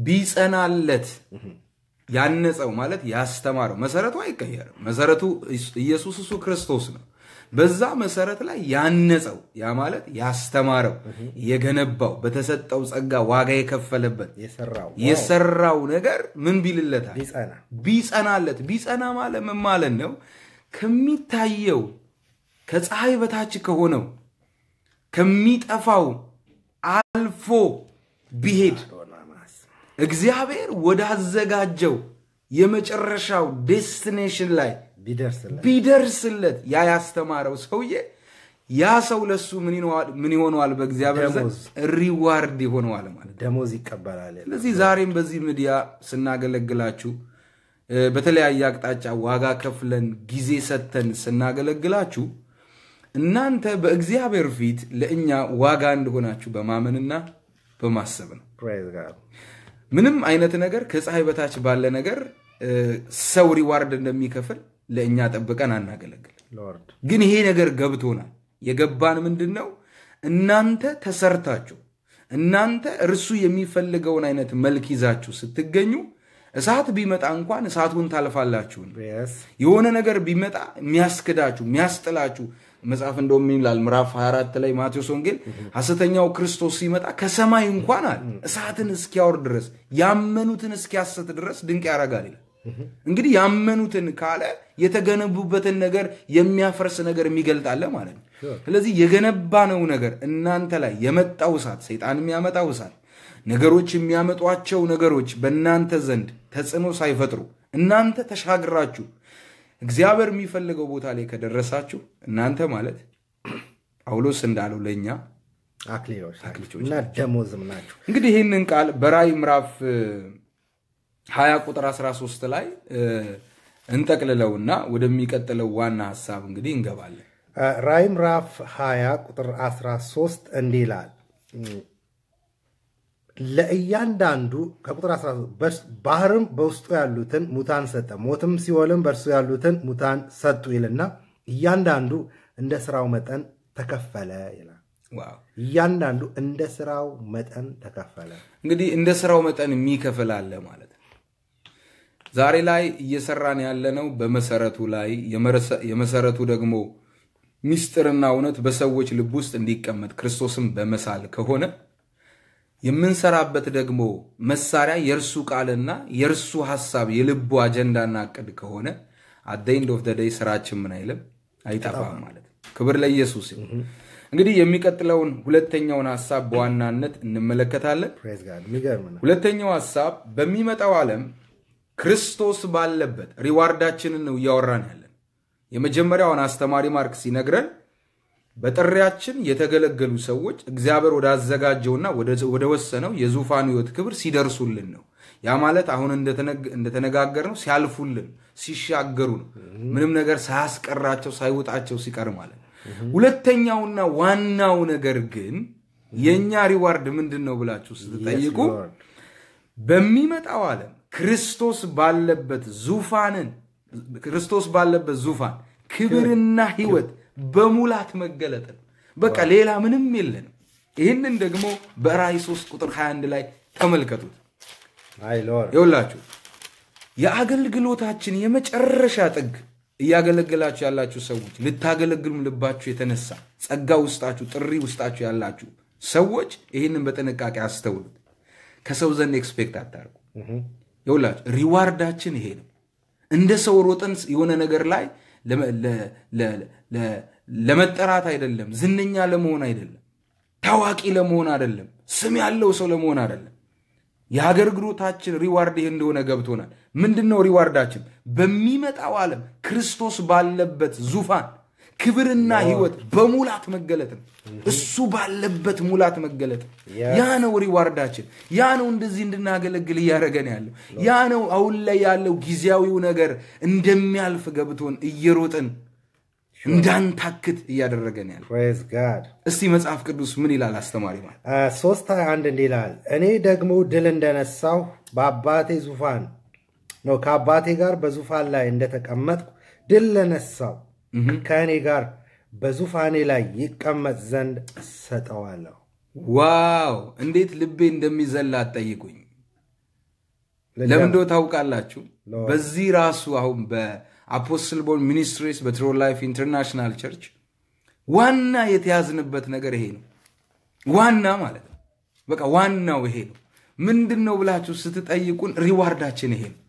ቢጸናለት ያነጸው ማለት ያስተማረው መሰረቱ አይቀየርም። መሰረቱ ኢየሱስ እሱ ክርስቶስ ነው። በዛ መሰረት ላይ ያነጸው ያ ማለት ያስተማረው፣ የገነባው፣ በተሰጠው ጸጋ ዋጋ የከፈለበት የሰራው የሰራው ነገር ምን ቢልለታል? ቢጸና ቢጸናለት። ቢጸና ማለት ምን ማለት ነው? ከሚታየው ከፀሐይ በታች ከሆነው ከሚጠፋው አልፎ ቢሄድ እግዚአብሔር ወዳዘጋጀው የመጨረሻው ዴስቲኔሽን ላይ ቢደርስለት ቢደርስለት ያ ያስተማረው ሰውዬ ያ ሰው ለሱ ምን ይሆነዋል- ምን ይሆነዋል? በእግዚአብሔር ዘንድ ደሞዝ። ሪዋርድ ይሆነዋል ማለት ነው። ደሞዝ ይቀበላል። ስለዚህ ዛሬም በዚህ ሚዲያ ስናገለግላችሁ እ፣ በተለያየ አቅጣጫ ዋጋ ከፍለን ጊዜ ሰጥተን ስናገለግላችሁ እናንተ በእግዚአብሔር ፊት ለእኛ ዋጋ እንደሆናችሁ በማመንና በማሰብ ነው። ፕሬዝ ጋድ ምንም አይነት ነገር ከፀሐይ በታች ባለ ነገር እ፣ ሰው ሪዋርድ እንደሚከፍል ለእኛ ጠብቀን አናገለግል። ሎርድ ግን ይሄ ነገር ገብቶናል። የገባን ምንድን ነው? እናንተ ተሰርታችሁ እናንተ እርሱ የሚፈልገውን አይነት መልክ ይዛችሁ ስትገኙ እሳት ቢመጣ እንኳን እሳቱን ታልፋላችሁ። የስ የሆነ ነገር ቢመጣ የሚያስክዳችሁ የሚያስጥላችሁ መጽሐፍ እንደውም ይላል ምዕራፍ 24 ላይ ማቴዎስ ወንጌል ሐሰተኛው ክርስቶስ ሲመጣ ከሰማይ እንኳን አለ እሳትን እስኪያወርድ ድረስ ያመኑትን እስኪያሰት ድረስ ድንቅ ያደርጋል ይላል። እንግዲህ ያመኑትን ካለ የተገነቡበትን ነገር የሚያፈርስ ነገር የሚገልጣለ ማለት ነው። ስለዚህ የገነባነው ነገር እናንተ ላይ የመጣው እሳት፣ ሰይጣን የሚያመጣው እሳት፣ ነገሮች የሚያመጧቸው ነገሮች በእናንተ ዘንድ ተጽዕኖ ሳይፈጥሩ እናንተ ተሻግራችሁ እግዚአብሔር የሚፈልገው ቦታ ላይ ከደረሳችሁ እናንተ ማለት ጳውሎስ እንዳለው ለእኛ አክሊሎች ናቸው እና ደሞዝም ናቸው። እንግዲህ ይህንን ቃል በራእይ ምዕራፍ እ, 20 ቁጥር 13 ላይ እ, እንጠቅልለውና ወደሚቀጥለው ዋና ሀሳብ እንግዲህ እንገባለን። ራእይ ምዕራፍ 20 ቁጥር 13 እንዲህ ይላል ለእያንዳንዱ ከቁጥር 13 በስ- ባህርም በውስጡ ያሉትን ሙታን ሰጠ፣ ሞትም ሲኦልም በእርሱ ያሉትን ሙታን ሰጡ ይልና እያንዳንዱ እንደ ስራው መጠን ተከፈለ ይላል። ዋው እያንዳንዱ እንደ ስራው መጠን ተከፈለ። እንግዲህ እንደ ስራው መጠን የሚከፍል አለ ማለት ነው። ዛሬ ላይ እየሰራን ያለነው በመሰረቱ ላይ የመረሰ- የመሰረቱ ደግሞ ሚስጥርና እውነት በሰዎች ልብ ውስጥ እንዲቀመጥ ክርስቶስን በመሳል ከሆነ የምንሰራበት ደግሞ መሳሪያ የእርሱ ቃልና የእርሱ ሀሳብ የልቡ አጀንዳና እቅድ ከሆነ አት ኤንድ ኦፍ ደይ ስራችን ምን አይልም አይጠፋም ማለት ነው። ክብር ለኢየሱስ ይሁን። እንግዲህ የሚቀጥለውን ሁለተኛውን ሀሳብ በዋናነት እንመለከታለን። ፕሬዝ ጋድ የሚገርም ነው። ሁለተኛው ሀሳብ በሚመጣው ዓለም ክርስቶስ ባለበት ሪዋርዳችንን ነው እያወራን ያለን። የመጀመሪያውን አስተማሪ ማርክ ሲነግረን በጥሪያችን የተገለገሉ ሰዎች እግዚአብሔር ወዳዘጋጀውና ወደ ወሰነው የዙፋኑ ሕይወት ክብር ሲደርሱልን ነው። ያ ማለት አሁን እንደተነጋገር ነው ሲያልፉልን፣ ሲሻገሩ ነው። ምንም ነገር ሳያስቀራቸው ሳይውጣቸው ሲቀር ማለት ነው። ሁለተኛውና ዋናው ነገር ግን የእኛ ሪዋርድ ምንድን ነው ብላችሁ ስትጠይቁ Lord. በሚመጣው ዓለም ክርስቶስ ባለበት ዙፋንን ክርስቶስ ባለበት ዙፋን ክብርና ሕይወት በሙላት መገለጥ ነው። በቃ ሌላ ምንም የለንም። ይህንን ደግሞ በራእይ 3 ቁጥር 21 ላይ ተመልከቱት። አይ ሎርድ ይውላችሁ የአገልግሎታችን የመጨረሻ ጥግ እያገለገላችሁ ያላችሁ ሰዎች ልታገለግሉም ልባችሁ የተነሳ ጸጋ ውስጣችሁ ጥሪ ውስጣችሁ ያላችሁ ሰዎች ይህንን በጥንቃቄ አስተውሉት። ከሰው ዘንድ ኤክስፔክት አታርጉ። ይውላችሁ ሪዋርዳችን ይሄ ነው። እንደ ሰው ሮጠን የሆነ ነገር ላይ ለመ- ለ- ለ- ለ- ለመጠራት አይደለም፣ ዝነኛ ለመሆን አይደለም፣ ታዋቂ ለመሆን አይደለም፣ ስም ያለው ሰው ለመሆን አይደለም። የአገልግሎታችን ሪዋርድ ይህ እንደሆነ ገብቶናል። ምንድን ነው ሪዋርዳችን? በሚመጣው ዓለም ክርስቶስ ባለበት ዙፋን ክብርና ሕይወት በሙላት መገለጥ ነው። እሱ ባለበት ሙላት መገለጥ ነው። ያ ነው ሪዋርዳችን። ያ ነው እንደዚህ እንድናገለግል እያደረገን ያለው። ያ ነው አሁን ላይ ያለው ጊዜያዊው ነገር እንደሚያልፍ ገብቶን እየሮጥን እንዳንታክት እያደረገን ያለው። ፕሬዝ ጋድ እስቲ መጽሐፍ ቅዱስ ምን ይላል አስተማሪ ማለት ሶስት ሀያ አንድ እንዲህ ይላል እኔ ደግሞ ድል እንደነሳሁ በአባቴ ዙፋን ነው ከአባቴ ጋር በዙፋን ላይ እንደተቀመጥኩ ድል ለነሳው ከእኔ ጋር በዙፋኔ ላይ ይቀመጥ ዘንድ እሰጠዋለሁ። ዋው እንዴት ልቤ እንደሚዘላ አትጠይቁኝ። ለምን እንደው ታውቃላችሁ? በዚህ ራሱ አሁን በአፖስትል ቦል ሚኒስትሪስ በትሮ ላይፍ ኢንተርናሽናል ቸርች ዋና የተያዝንበት ነገር ይሄ ነው። ዋና ማለት ነው። በቃ ዋናው ይሄ ነው። ምንድን ነው ብላችሁ ስትጠይቁን ሪዋርዳችን ይሄ ነው።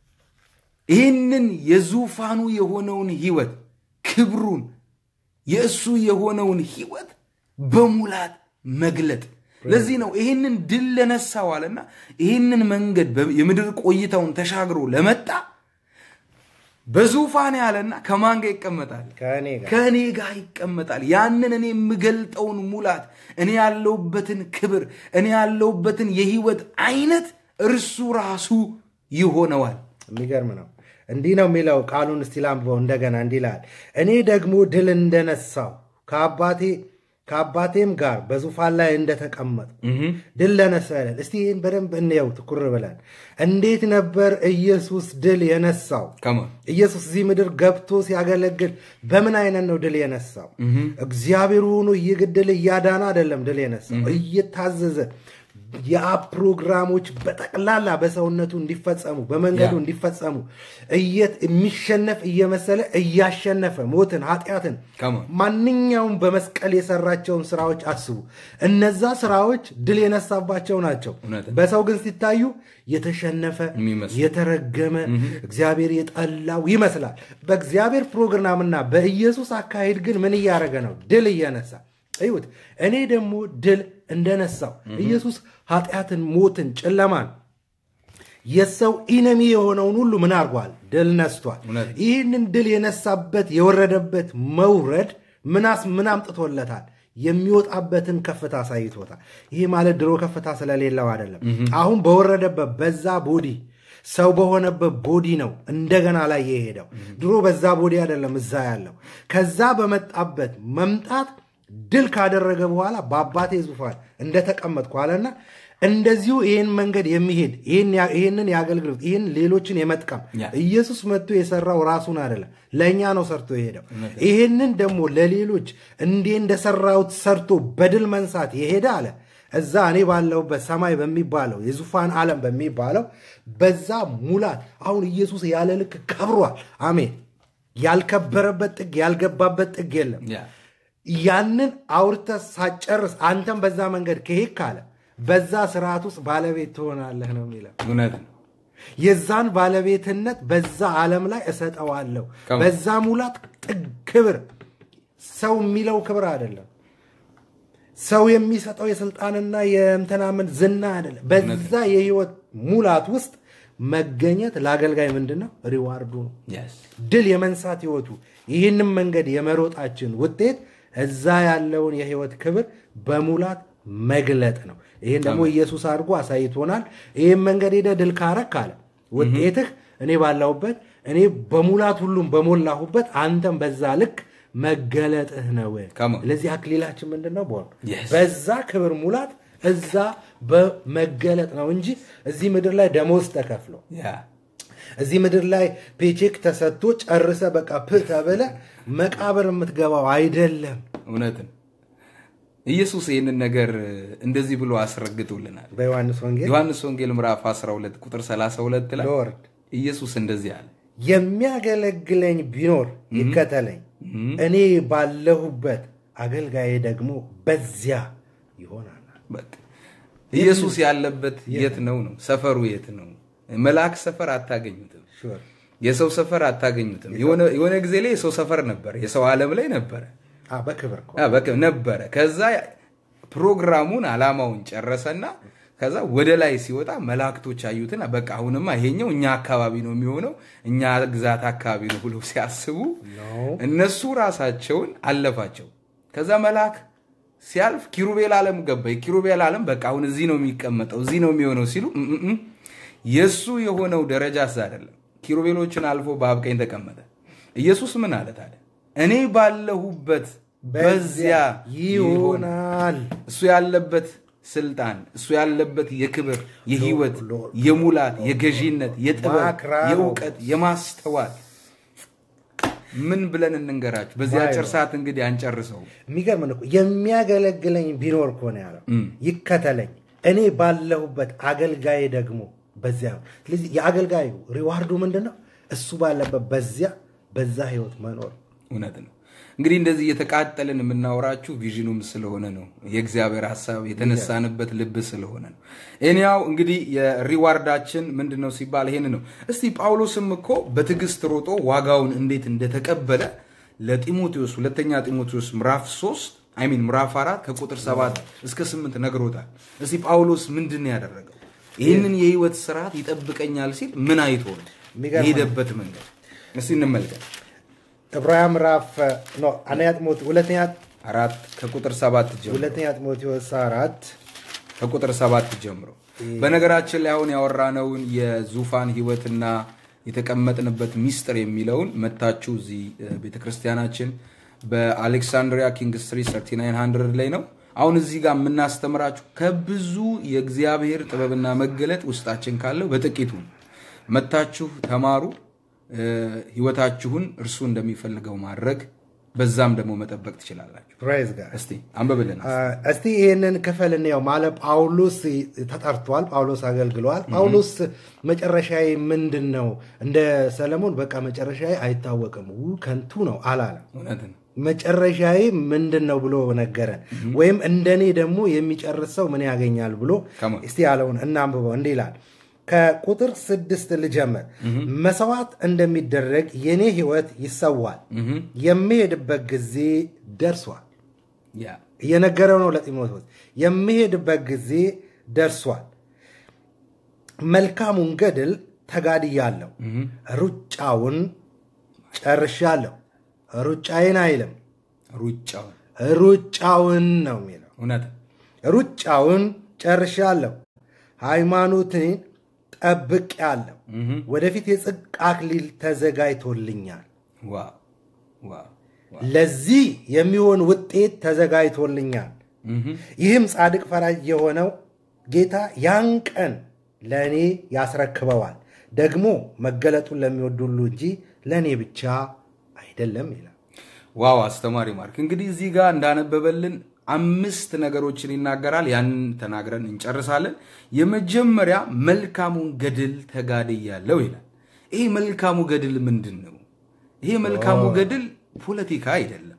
ይህንን የዙፋኑ የሆነውን ህይወት ክብሩን የእሱ የሆነውን ህይወት በሙላት መግለጥ። ለዚህ ነው ይህንን ድል ለነሳው አለና ይህንን መንገድ በ- የምድር ቆይታውን ተሻግሮ ለመጣ በዙፋን ያለና ከማን ጋር ይቀመጣል? ከእኔ ጋር ከእኔ ጋር ይቀመጣል። ያንን እኔ የምገልጠውን ሙላት፣ እኔ ያለውበትን ክብር፣ እኔ ያለውበትን የህይወት አይነት እርሱ ራሱ ይሆነዋል። የሚገርም ነው። እንዲህ ነው የሚለው ቃሉን እስቲ ላንብበው እንደገና። እንዲህ ይላል እኔ ደግሞ ድል እንደነሳው ከአባቴ ከአባቴም ጋር በዙፋን ላይ እንደተቀመጡ ድል ለነሳ ይላል። እስቲ ይህን በደንብ እንየው ትኩር ብለን። እንዴት ነበር ኢየሱስ ድል የነሳው? ከማ ኢየሱስ እዚህ ምድር ገብቶ ሲያገለግል በምን አይነት ነው ድል የነሳው? እግዚአብሔር ሆኖ እየገደለ እያዳነ አይደለም ድል የነሳው፣ እየታዘዘ የአብ ፕሮግራሞች በጠቅላላ በሰውነቱ እንዲፈጸሙ በመንገዱ ያ። እንዲፈጸሙ እየት የሚሸነፍ እየመሰለ እያሸነፈ ሞትን፣ ኃጢአትን ከማ ማንኛውም በመስቀል የሰራቸውን ስራዎች አስቡ። እነዛ ስራዎች ድል የነሳባቸው ናቸው። እውነት። በሰው ግን ሲታዩ የተሸነፈ የሚመስሉ። የተረገመ እግዚአብሔር የጠላው ይመስላል። በእግዚአብሔር ፕሮግራምና በኢየሱስ አካሄድ ግን ምን እያደረገ ነው? ድል እየነሳ እዩት። እኔ ደግሞ ድል እንደነሳው ኢየሱስ ኃጢአትን፣ ሞትን፣ ጨለማን የሰው ኢነሚ የሆነውን ሁሉ ምን አድርጓል? ድል ነስቷል። እውነት። ይህንን ድል የነሳበት የወረደበት መውረድ ምናስ ምን አምጥቶለታል? የሚወጣበትን ከፍታ አሳይቶታል። ይህ ማለት ድሮ ከፍታ ስለሌለው አይደለም። አሁን በወረደበት በዛ ቦዲ ሰው በሆነበት ቦዲ ነው እንደገና ላይ የሄደው። ድሮ በዛ ቦዲ አይደለም እዛ ያለው። ከዛ በመጣበት መምጣት ድል ካደረገ በኋላ በአባቴ ዙፋን እንደተቀመጥኩ አለና እንደዚሁ ይህን መንገድ የሚሄድ ይህን ያ- ይህንን የአገልግሎት ይህን ሌሎችን የመጥቀም ያ። ኢየሱስ መጥቶ የሰራው ራሱን አይደለም ለእኛ ነው ሰርቶ የሄደው። ይህንን ደግሞ ለሌሎች እንዴ እንደሰራሁት ሰርቶ በድል መንሳት የሄደ አለ እዛ እኔ ባለሁበት ሰማይ በሚባለው የዙፋን ዓለም በሚባለው በዛ ሙላት አሁን ኢየሱስ ያለ ልክ ከብሯል። አሜን። ያልከበረበት ጥግ ያልገባበት ጥግ የለም። ያ ያንን አውርተህ ሳጨርስ አንተም በዛ መንገድ ከሄድ ካለ በዛ ስርዓት ውስጥ ባለቤት ትሆናለህ ነው የሚለው። እውነት ነው። የዛን ባለቤትነት በዛ ዓለም ላይ እሰጠዋለሁ። ከማ- በዛ ሙላት ጥግ ክብር ሰው የሚለው ክብር አይደለም። ሰው የሚሰጠው የስልጣንና የምትናምን ዝና አይደለም። በዛ የህይወት ሙላት ውስጥ መገኘት ለአገልጋይ ምንድን ነው? ሪዋርዱ ነው። Yes. ድል የመንሳት ህይወቱ ይህንም መንገድ የመሮጣችን ውጤት እዛ ያለውን የህይወት ክብር በሙላት መግለጥ ነው። ይህን ደግሞ ኢየሱስ አድርጎ አሳይቶናል። ይህም መንገድ ሄደ ድል ካረክ አለ ውጤትህ እኔ ባላሁበት እኔ በሙላት ሁሉም በሞላሁበት አንተም በዛ ልክ መገለጥህ ነው። Come on. ለዚህ አክሊላችን ምንድን ነው? በሆነ Yes. በዛ ክብር ሙላት እዛ በመገለጥ ነው እንጂ እዚህ ምድር ላይ ደሞዝ ተከፍሎ ያ እዚህ ምድር ላይ ፔቼክ ተሰጥቶ ጨርሰ በቃ ፕ ተብለ መቃብር የምትገባው አይደለም። እውነት ነው። ኢየሱስ ይህንን ነገር እንደዚህ ብሎ አስረግጦልናል። በዮሐንስ ወንጌል ዮሐንስ ወንጌል ምዕራፍ 12 ቁጥር 32 ላይ ሎርድ ኢየሱስ እንደዚህ አለ። የሚያገለግለኝ ቢኖር ይከተለኝ፣ እኔ ባለሁበት አገልጋዬ ደግሞ በዚያ ይሆናል። በቃ ኢየሱስ ያለበት የት ነው ነው? ሰፈሩ የት ነው? መልአክ ሰፈር አታገኙትም። ሹር የሰው ሰፈር አታገኙትም። የሆነ- የሆነ ጊዜ ላይ የሰው ሰፈር ነበረ፣ የሰው ዓለም ላይ ነበረ አ፣ በክብር እኮ አ፣ በቃ ነበረ። ከዛ ፕሮግራሙን አላማውን ጨረሰና ከዛ ወደ ላይ ሲወጣ መላእክቶች አዩትና በቃ አሁንማ ይሄኛው እኛ አካባቢ ነው የሚሆነው እኛ ግዛት አካባቢ ነው ብሎ ሲያስቡ ነው። እነሱ ራሳቸውን አለፋቸው። ከዛ መልአክ ሲያልፍ ኪሩቤል ዓለም ገባ። የኪሩቤል ዓለም በቃ አሁን እዚህ ነው የሚቀመጠው እዚህ ነው የሚሆነው ሲሉ እም እም እም፣ የእሱ የሆነው ደረጃ እዛ አይደለም። ኪሩቤሎችን አልፎ በአብ ቀኝ ተቀመጠ። ኢየሱስ ምን አለ ታዲያ? እኔ ባለሁበት በዚያ ይሆናል። ይሆናል። እሱ ያለበት ስልጣን፣ እሱ ያለበት የክብር፣ የህይወት፣ ሎርድ፣ የሙላት፣ የገዢነት፣ የጥበብ፣ ማክራሮ። የእውቀት፣ የማስተዋል ምን ብለን እንንገራችሁ? በዚህ አጭር ሰዓት እንግዲህ አንጨርሰው። የሚገርም ነው እኮ የሚያገለግለኝ ቢኖር እኮ ነው ያለው። ይከተለኝ እኔ ባለሁበት አገልጋዬ ደግሞ በዚያ ነው። ስለዚህ የአገልጋዩ ሪዋርዱ ምንድን ነው? እሱ ባለበት በዚያ በዛ ህይወት መኖር እውነት ነው። እንግዲህ እንደዚህ እየተቃጠልን የምናወራችሁ ቪዥኑም ስለሆነ ነው። የእግዚአብሔር ሀሳብ የተነሳንበት ልብ ስለሆነ ነው። እኔያው እንግዲህ የሪዋርዳችን ምንድን ነው ሲባል ይሄን ነው። እስቲ ጳውሎስም እኮ በትዕግስት ሮጦ ዋጋውን እንዴት እንደተቀበለ ለጢሞቴዎስ ሁለተኛ ጢሞቴዎስ ምዕራፍ 3 አይሚን ምዕራፍ 4 ከቁጥር 7 እስከ 8 ነግሮታል። እስቲ ጳውሎስ ምንድን ነው ያደረገው? ይህንን የህይወት ስርዓት ይጠብቀኛል ሲል ምን አይቶ ነው የሚገርም ነው። የሄደበት መንገድ? እስቲ እንመልከት። ዕብራውያን ምዕራፍ ኖ አንደኛ ጢሞቴ ሁለተኛ አራት ከቁጥር ሰባት ጀምሮ ሁለተኛ ጢሞቴዎስ አራት ከቁጥር ሰባት ጀምሮ በነገራችን ላይ አሁን ያወራነውን የዙፋን ህይወትና የተቀመጥንበት ሚስጥር የሚለውን መታችሁ እዚህ ቤተክርስቲያናችን በአሌክሳንድሪያ ኪንግ ስትሪት 3900 ላይ ነው። አሁን እዚህ ጋር የምናስተምራችሁ ከብዙ የእግዚአብሔር ጥበብና መገለጥ ውስጣችን ካለው በጥቂቱ ነው። መታችሁ ተማሩ። እ፣ ህይወታችሁን እርሱ እንደሚፈልገው ማድረግ በዛም ደግሞ መጠበቅ ትችላላችሁ። ፕራይዝ ጋር እስቲ አንብብልን። እስቲ ይህንን ክፍል እንየው። ማለት ጳውሎስ ተጠርቷል፣ ጳውሎስ አገልግሏል። ጳውሎስ መጨረሻዬ ምንድን ነው? እንደ ሰለሞን በቃ መጨረሻዬ አይታወቅም ው ከንቱ ነው አላለም። እውነት ነው። መጨረሻዬ ምንድን ነው ብሎ ነገረን። ወይም እንደኔ ደግሞ የሚጨርስ ሰው ምን ያገኛል ብሎ Come on. እስቲ ያለውን እናንብበው። እንዲህ ይላል። ከቁጥር ስድስት ልጀምር። መሰዋዕት እንደሚደረግ የኔ ህይወት ይሰዋል፣ የምሄድበት ጊዜ ደርሷል። ያ እየነገረው ነው ለጢሞቴዎስ። የምሄድበት ጊዜ ደርሷል፣ መልካሙን ገድል ተጋድያለሁ፣ ሩጫውን ጨርሻለሁ። ሩጫዬን አይልም ሩጫውን ሩጫውን ነው የሚለው። እውነት ሩጫውን ጨርሻለሁ፣ ሃይማኖትን ጠብቄአለሁ፣ ወደፊት የጽድቅ አክሊል ተዘጋጅቶልኛል። ዋው ዋው ዋው። ለዚህ የሚሆን ውጤት ተዘጋጅቶልኛል። ይህም ጻድቅ ፈራጅ የሆነው ጌታ ያን ቀን ለእኔ ያስረክበዋል። ደግሞ መገለጡን ለሚወዱ ሁሉ እንጂ ለእኔ ብቻ አይደለም ይላል። ዋው አስተማሪ ማርክ እንግዲህ እዚህ ጋር እንዳነበበልን አምስት ነገሮችን ይናገራል። ያንን ተናግረን እንጨርሳለን። የመጀመሪያ መልካሙን ገድል ተጋድያለሁ ይላል። ይህ መልካሙ ገድል ምንድን ነው? ይሄ መልካሙ ገድል ፖለቲካ አይደለም፣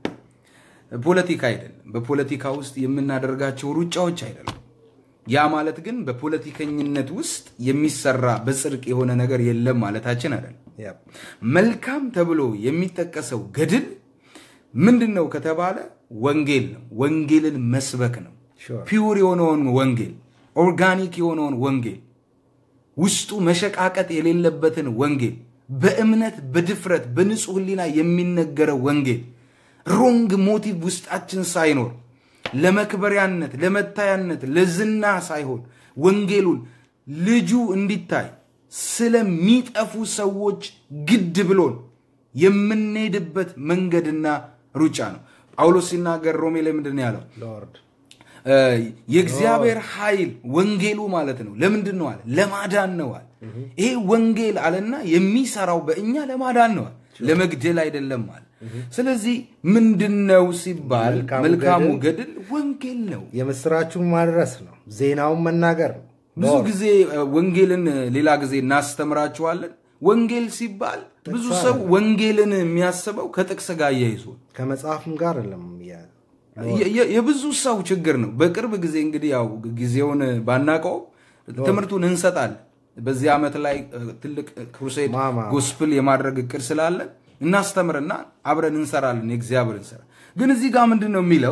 ፖለቲካ አይደለም። በፖለቲካ ውስጥ የምናደርጋቸው ሩጫዎች አይደለም። ያ ማለት ግን በፖለቲከኝነት ውስጥ የሚሰራ በጽድቅ የሆነ ነገር የለም ማለታችን አይደለም። Yep. መልካም ተብሎ የሚጠቀሰው ገድል ምንድን ነው ከተባለ ወንጌል ነው። ወንጌልን መስበክ ነው። Sure. ፒውር የሆነውን ወንጌል፣ ኦርጋኒክ የሆነውን ወንጌል፣ ውስጡ መሸቃቀጥ የሌለበትን ወንጌል፣ በእምነት በድፍረት በንጹህ ሕሊና የሚነገረው ወንጌል፣ ሮንግ ሞቲቭ ውስጣችን ሳይኖር ለመክበሪያነት፣ ለመታያነት፣ ለዝና ሳይሆን ወንጌሉን ልጁ እንዲታይ ስለሚጠፉ ሰዎች ግድ ብሎን የምንሄድበት መንገድና ሩጫ ነው። ጳውሎስ ሲናገር ሮሜ ላይ ምንድን ነው ያለው? ሎርድ እ የእግዚአብሔር ኃይል ወንጌሉ ማለት ነው። ለምንድን ነው አለ? ለማዳን ነው አለ። ይሄ ወንጌል አለና የሚሰራው በእኛ ለማዳን ነው አለ፣ ለመግደል አይደለም አለ። ስለዚህ ምንድን ነው ሲባል መልካሙ መልካሙ ገድል ገድል ወንጌል ነው። የምስራቹን ማድረስ ነው። ዜናውን መናገር ነው። ብዙ ጊዜ እ፣ ወንጌልን እ፣ ሌላ ጊዜ እናስተምራችኋለን። ወንጌል ሲባል ብዙ ሰው ወንጌልን የሚያስበው ከጥቅስ ጋር እያይዞ ነው። ከመጽሐፍም ጋር አይደለም ያ የ- የ- የብዙ ሰው ችግር ነው። በቅርብ ጊዜ እንግዲህ ያው ጊዜውን ባናቀው ትምህርቱን እንሰጣለን። በዚህ ዓመት ላይ እ፣ ትልቅ ክሩሴድ ማማ። ጎስፕል የማድረግ እቅድ ስላለን እናስተምርና አብረን እንሰራለን። የእግዚአብሔርን ስራ ግን እዚህ ጋር ምንድን ነው የሚለው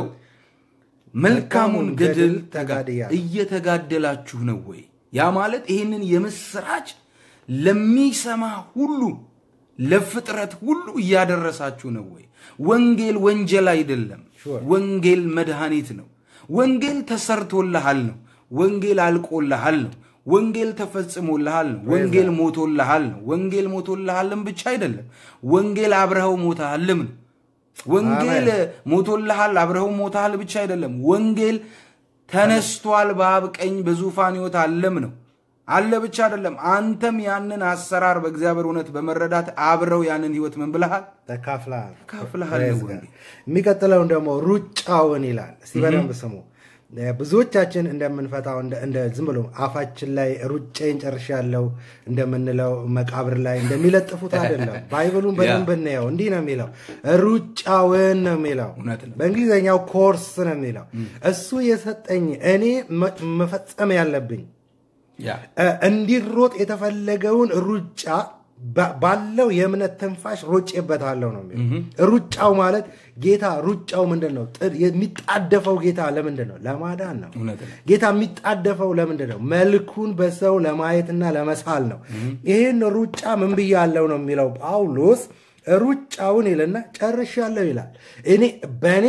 መልካሙን ገድል ተጋድያለሁ። እየተጋደላችሁ ነው ወይ? ያ ማለት ይህንን የምስራች ለሚሰማ ሁሉ ለፍጥረት ሁሉ እያደረሳችሁ ነው ወይ? ወንጌል ወንጀል አይደለም። Sure. ወንጌል መድኃኒት ነው። ወንጌል ተሰርቶልሃል ነው። ወንጌል አልቆልሃል ነው። ወንጌል ተፈጽሞልሃል ነው። ወንጌል ሞቶልሃል ነው። ወንጌል ሞቶልሃልም ብቻ አይደለም፣ ወንጌል አብረኸው ሞተሃልም ነው። ወንጌል ሞቶልሃል አብረኸው ሞተሃል ብቻ አይደለም፣ ወንጌል ተነስቷል በአብ ቀኝ በዙፋን ሕይወት አለም ነው አለ ብቻ አይደለም። አንተም ያንን አሰራር በእግዚአብሔር እውነት በመረዳት አብረው ያንን ሕይወት ምን ብለሃል? ተካፍለሃል ተካፍለሃል ነው Praise God. ወንጌል። የሚቀጥለውን ደግሞ ሩጫውን ይላል። እስቲ በደንብ ስሙ። ብዙዎቻችን እንደምንፈታው እንደ- እንደ ዝም ብሎ አፋችን ላይ ሩጬን ጨርሻለሁ እንደምንለው መቃብር ላይ እንደሚለጥፉት አይደለም። ባይብሉን በደንብ እናየው። እንዲህ ነው የሚለው፣ ሩጫውን ነው የሚለው። እውነት ነው። በእንግሊዝኛው ኮርስ ነው የሚለው። እሱ የሰጠኝ እኔ መ- መፈጸም ያለብኝ ያ እ፣ እንዲሮጥ የተፈለገውን ሩጫ ባ- ባለው የእምነት ትንፋሽ ሮጬበታለሁ ነው የሚለው። ሩጫው ማለት ጌታ ሩጫው ምንድን ነው? ጥ- የሚጣደፈው ጌታ ለምንድን ነው? ለማዳን ነው። እውነት ነው። ጌታ የሚጣደፈው ለምንድን ነው? መልኩን በሰው ለማየትና ለመሳል ነው። ይህን ሩጫ ምን ብያለሁ ነው የሚለው ጳውሎስ። ሩጫውን ይልና ጨርሻለሁ ይላል። እኔ በእኔ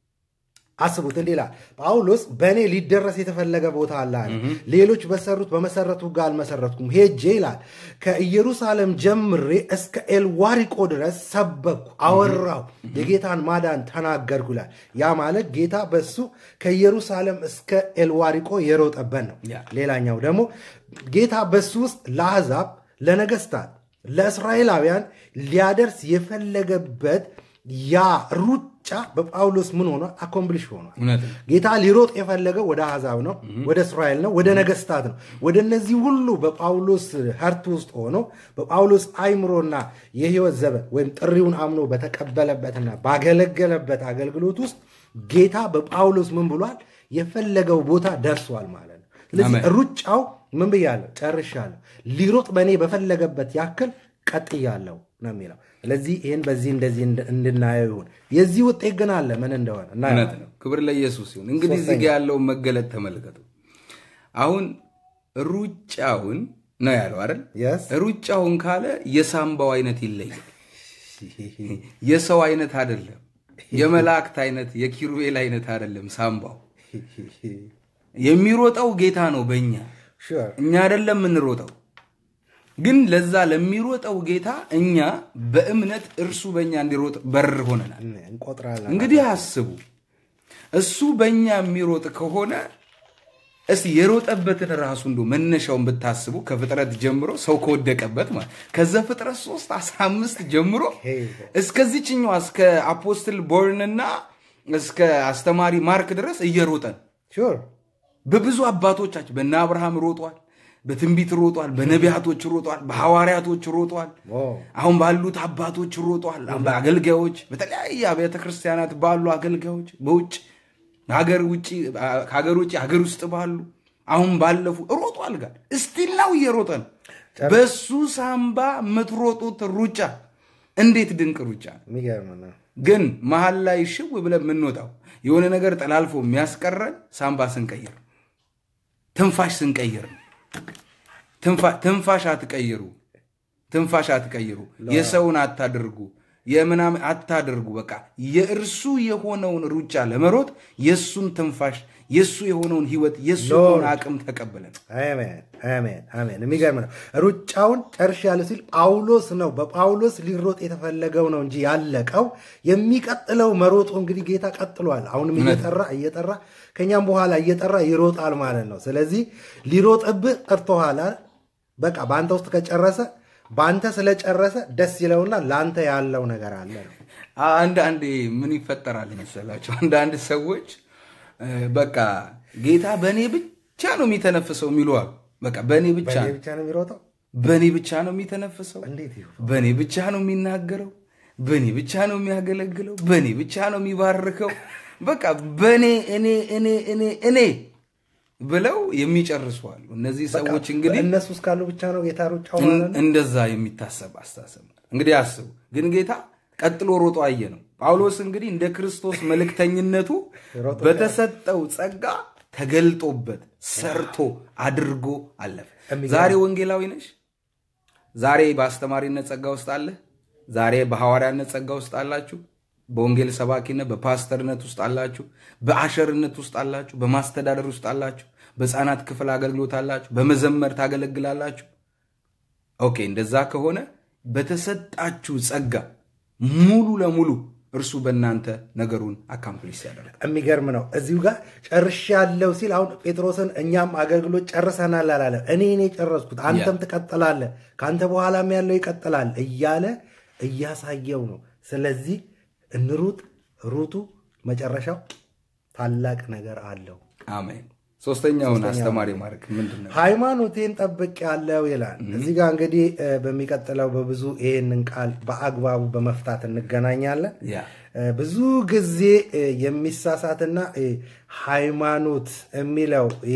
አስቡት እንዲህ ይላል ጳውሎስ በእኔ ሊደረስ የተፈለገ ቦታ አለ አለ። ሌሎች በሰሩት በመሰረቱ ጋር አልመሰረትኩም ሄጄ ይላል ከኢየሩሳሌም ጀምሬ እስከ ኤልዋሪቆ ድረስ ሰበኩ አወራሁ የጌታን ማዳን ተናገርኩ ይላል ያ ማለት ጌታ በሱ ከኢየሩሳሌም እስከ ኤልዋሪቆ የሮጠበት ነው ያ። ሌላኛው ደግሞ ጌታ በሱ ውስጥ ለአሕዛብ ለነገስታት ለእስራኤላውያን ሊያደርስ የፈለገበት ያ ሩጫ በጳውሎስ ምን ሆኗል? አኮምፕሊሽ ሆኗል። እውነት ነው። ጌታ ሊሮጥ የፈለገው ወደ አሕዛብ ነው፣ ወደ እስራኤል ነው፣ ወደ ነገስታት ነው። ወደ እነዚህ ሁሉ በጳውሎስ ሀርት ውስጥ ሆኖ በጳውሎስ አይምሮና የህይወት ዘመን ወይም ጥሪውን አምኖ በተቀበለበትና ባገለገለበት አገልግሎት ውስጥ ጌታ በጳውሎስ ምን ብሏል? የፈለገው ቦታ ደርሷል ማለት ነው። ስለዚህ አሜን። ሩጫው ምን ብያለሁ? ጨርሻለሁ። ሊሮጥ በእኔ በፈለገበት ያክል ቀጥያለሁ ነው የሚለው። ስለዚህ ይህን በዚህ እንደዚህ እንድ- እንድናየው ይሁን። የዚህ ውጤት ግን አለ ምን እንደሆነ እውነት እናየዋለን። ነው። ክብር ለኢየሱስ ይሁን። እንግዲህ እዚህ ጋ ያለውን መገለጥ ተመልከቱ። አሁን ሩጫውን ነው ያለው አይደል? Yes. ሩጫውን ካለ የሳምባው አይነት ይለያል። የሰው አይነት አይደለም። የመላእክት አይነት የኪሩቤል አይነት አይደለም። ሳምባው የሚሮጠው ጌታ ነው በእኛ Sure. እኛ አይደለም የምንሮጠው። ግን ለዛ ለሚሮጠው ጌታ እኛ በእምነት እርሱ በእኛ እንዲሮጥ በር ሆነናል። እንቆጥራለን። እንግዲህ አስቡ፣ እሱ በእኛ የሚሮጥ ከሆነ እስቲ የሮጠበትን ራሱ እንዶ መነሻውን ብታስቡ ከፍጥረት ጀምሮ ሰው ከወደቀበት ማለት ከዛ ፍጥረት 3 15 ጀምሮ እስከዚችኛዋ እስከ አፖስትል ቦርንና እስከ አስተማሪ ማርክ ድረስ እየሮጠን Sure. በብዙ አባቶቻችን በነ አብርሃም ሮጧል፣ በትንቢት ሮጧል፣ በነቢያቶች ሮጧል፣ በሐዋርያቶች ሮጧል። ኦ፣ አሁን ባሉት አባቶች ሮጧል። በአገልጋዮች በተለያየ አብያተ ክርስቲያናት ባሉ አገልጋዮች በውጭ ሀገር ውጭ ከሀገር ውጭ ሀገር ውስጥ ባሉ አሁን ባለፉ ሮጧል። ጋር እስቲል ነው እየሮጠ ነው። በሱ ሳምባ የምትሮጡት ሩጫ እንዴት ድንቅ ሩጫ ነው! የሚገርም ነው። ግን መሀል ላይ ሽው ብለን የምንወጣው የሆነ ነገር ጠላልፎ የሚያስቀረን ሳምባ ስንቀይር፣ ትንፋሽ ስንቀይር ነው። ትንፋ- ትንፋሽ አትቀይሩ፣ ትንፋሽ አትቀይሩ፣ የሰውን አታድርጉ፣ የምናምን አታድርጉ። በቃ የእርሱ የሆነውን ሩጫ ለመሮጥ የእሱን ትንፋሽ የእሱ የሆነውን ህይወት የእሱ ሎርድ። የሆነ አቅም ተቀብለን አሜን አሜን አሜን። የሚገርም ነው። ሩጫውን ጨርሻለሁ ሲል ጳውሎስ ነው። በጳውሎስ ሊሮጥ የተፈለገው ነው እንጂ ያለቀው የሚቀጥለው መሮጡ እንግዲህ ጌታ ቀጥሏል። አሁንም እየጠራ እየጠራ ከኛም በኋላ እየጠራ ይሮጣል ማለት ነው። ስለዚህ ሊሮጥብህ ጠርቶሃል። በቃ በአንተ ውስጥ ከጨረሰ በአንተ ስለጨረሰ ደስ ይለውና ለአንተ ያለው ነገር አለ ነው። አንዳንዴ ምን ይፈጠራል መሰላቸው? አንዳንድ ሰዎች እ፣ በቃ ጌታ በእኔ ብቻ ነው የሚተነፍሰው የሚሉ አሉ። በቃ በእኔ ብቻ በእኔ ነው ብቻ ነው የሚሮጠው። በእኔ ብቻ ነው የሚተነፍሰው፣ እንዴት ይሁን? በእኔ ብቻ ነው የሚናገረው፣ በእኔ ብቻ ነው የሚያገለግለው፣ በእኔ ብቻ ነው የሚባርከው። በቃ በእኔ እኔ እኔ እኔ እኔ ብለው የሚጨርሱ አሉ። እነዚህ ሰዎች እንግዲህ እነሱ እስካሉ ብቻ ነው ጌታ ሩጫው ማለት ነው። እንደዛ የሚታሰብ አስተሳሰብ ነው። እንግዲህ አስቡ። ግን ጌታ ቀጥሎ ሮጦ አየ ነው። ጳውሎስ እንግዲህ እንደ ክርስቶስ መልእክተኝነቱ ሮጦ በተሰጠው ጸጋ ተገልጦበት ሰርቶ አድርጎ አለፈ። የሚገርም። ዛሬ ወንጌላዊ ነሽ? ዛሬ በአስተማሪነት ጸጋ ውስጥ አለ? ዛሬ በሐዋርያነት ጸጋ ውስጥ አላችሁ? በወንጌል ሰባኪነት በፓስተርነት ውስጥ አላችሁ? በአሸርነት ውስጥ አላችሁ? በማስተዳደር ውስጥ አላችሁ? በሕፃናት ክፍል አገልግሎት አላችሁ? በመዘመር ታገለግላላችሁ? ኦኬ፣ እንደዛ ከሆነ በተሰጣችሁ ጸጋ ሙሉ ለሙሉ እርሱ በእናንተ ነገሩን አካምፕሊስ ያደርጋል። የሚገርም ነው። እዚሁ ጋር ጨርሻለሁ ሲል አሁን ጴጥሮስን እኛም አገልግሎት ጨርሰናል አላለ። እኔ እኔ ጨረስኩት፣ አንተም ትቀጥላለህ፣ ከአንተ በኋላም ያለው ይቀጥላል እያለ እያሳየው ነው። ስለዚህ እንሩጥ፣ ሩጡ፣ መጨረሻው ታላቅ ነገር አለው። አሜን። ሶስተኛውን አስተማሪ ማድረግ ምንድን ነው? ሃይማኖቴን ጠብቅ ያለው ይላል። እዚህ ጋር እንግዲህ እ፣ በሚቀጥለው በብዙ ይህንን ቃል በአግባቡ በመፍታት እንገናኛለን። ያ እ፣ ብዙ ጊዜ እ፣ የሚሳሳትና እ፣ ሃይማኖት የሚለው እ፣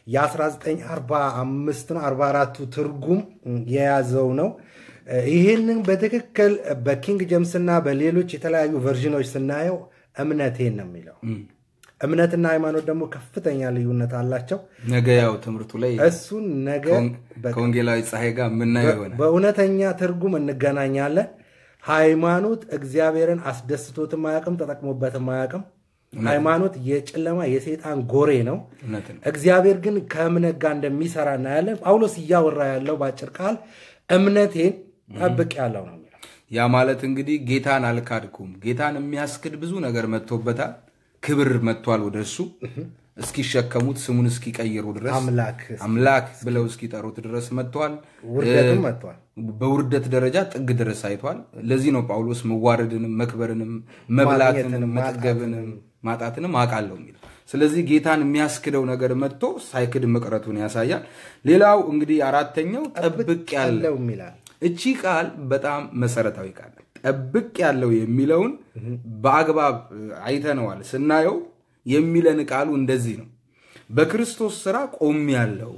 የ1945 ነው 44ቱ ትርጉም እ፣ የያዘው ነው። እ፣ ይህንን በትክክል በኪንግ ጀምስና በሌሎች የተለያዩ ቨርዥኖች ስናየው እምነቴን ነው የሚለው። እምነትና ሃይማኖት ደግሞ ከፍተኛ ልዩነት አላቸው። ነገ ያው ትምህርቱ ላይ እሱን ነገ በ- ከወንጌላዊ ፀሐይ ጋር የምናየው ይሆናል። በእውነተኛ ትርጉም እንገናኛለን። ሃይማኖት እግዚአብሔርን አስደስቶትም አያውቅም፣ ተጠቅሞበትም አያውቅም። ሃይማኖት የጨለማ የሰይጣን ጎሬ ነው። እውነት ነው። እግዚአብሔር ግን ከእምነት ጋር እንደሚሰራ እናያለን። ጳውሎስ እያወራ ያለው በአጭር ቃል እምነቴን ጠብቅ ያለው ነው የሚለው። ያ ማለት እንግዲህ ጌታን አልካድኩም። ጌታን የሚያስክድ ብዙ ነገር መጥቶበታል። ክብር መጥቷል ወደ እሱ እስኪሸከሙት ስሙን እስኪቀይሩ ድረስ አምላክ አምላክ ብለው እስኪጠሩት ድረስ መጥቷል። ውርደትም መጥቷል። በውርደት ደረጃ ጥግ ድረስ አይቷል። ለዚህ ነው ጳውሎስ መዋረድንም መክበርንም መብላትንም ማግኘትንም መጥገብንም ማጣትንም አውቃለሁ የሚለው። ስለዚህ ጌታን የሚያስክደው ነገር መጥቶ ሳይክድ መቅረቱን ያሳያል። ሌላው እንግዲህ አራተኛው ጠብቅ ያለ ያለው ይላል። እቺ ቃል በጣም መሰረታዊ ቃል ናት። ጠብቅ ያለው የሚለውን በአግባብ አይተነዋል። ስናየው የሚለን ቃሉ እንደዚህ ነው። በክርስቶስ ስራ ቆም ያለው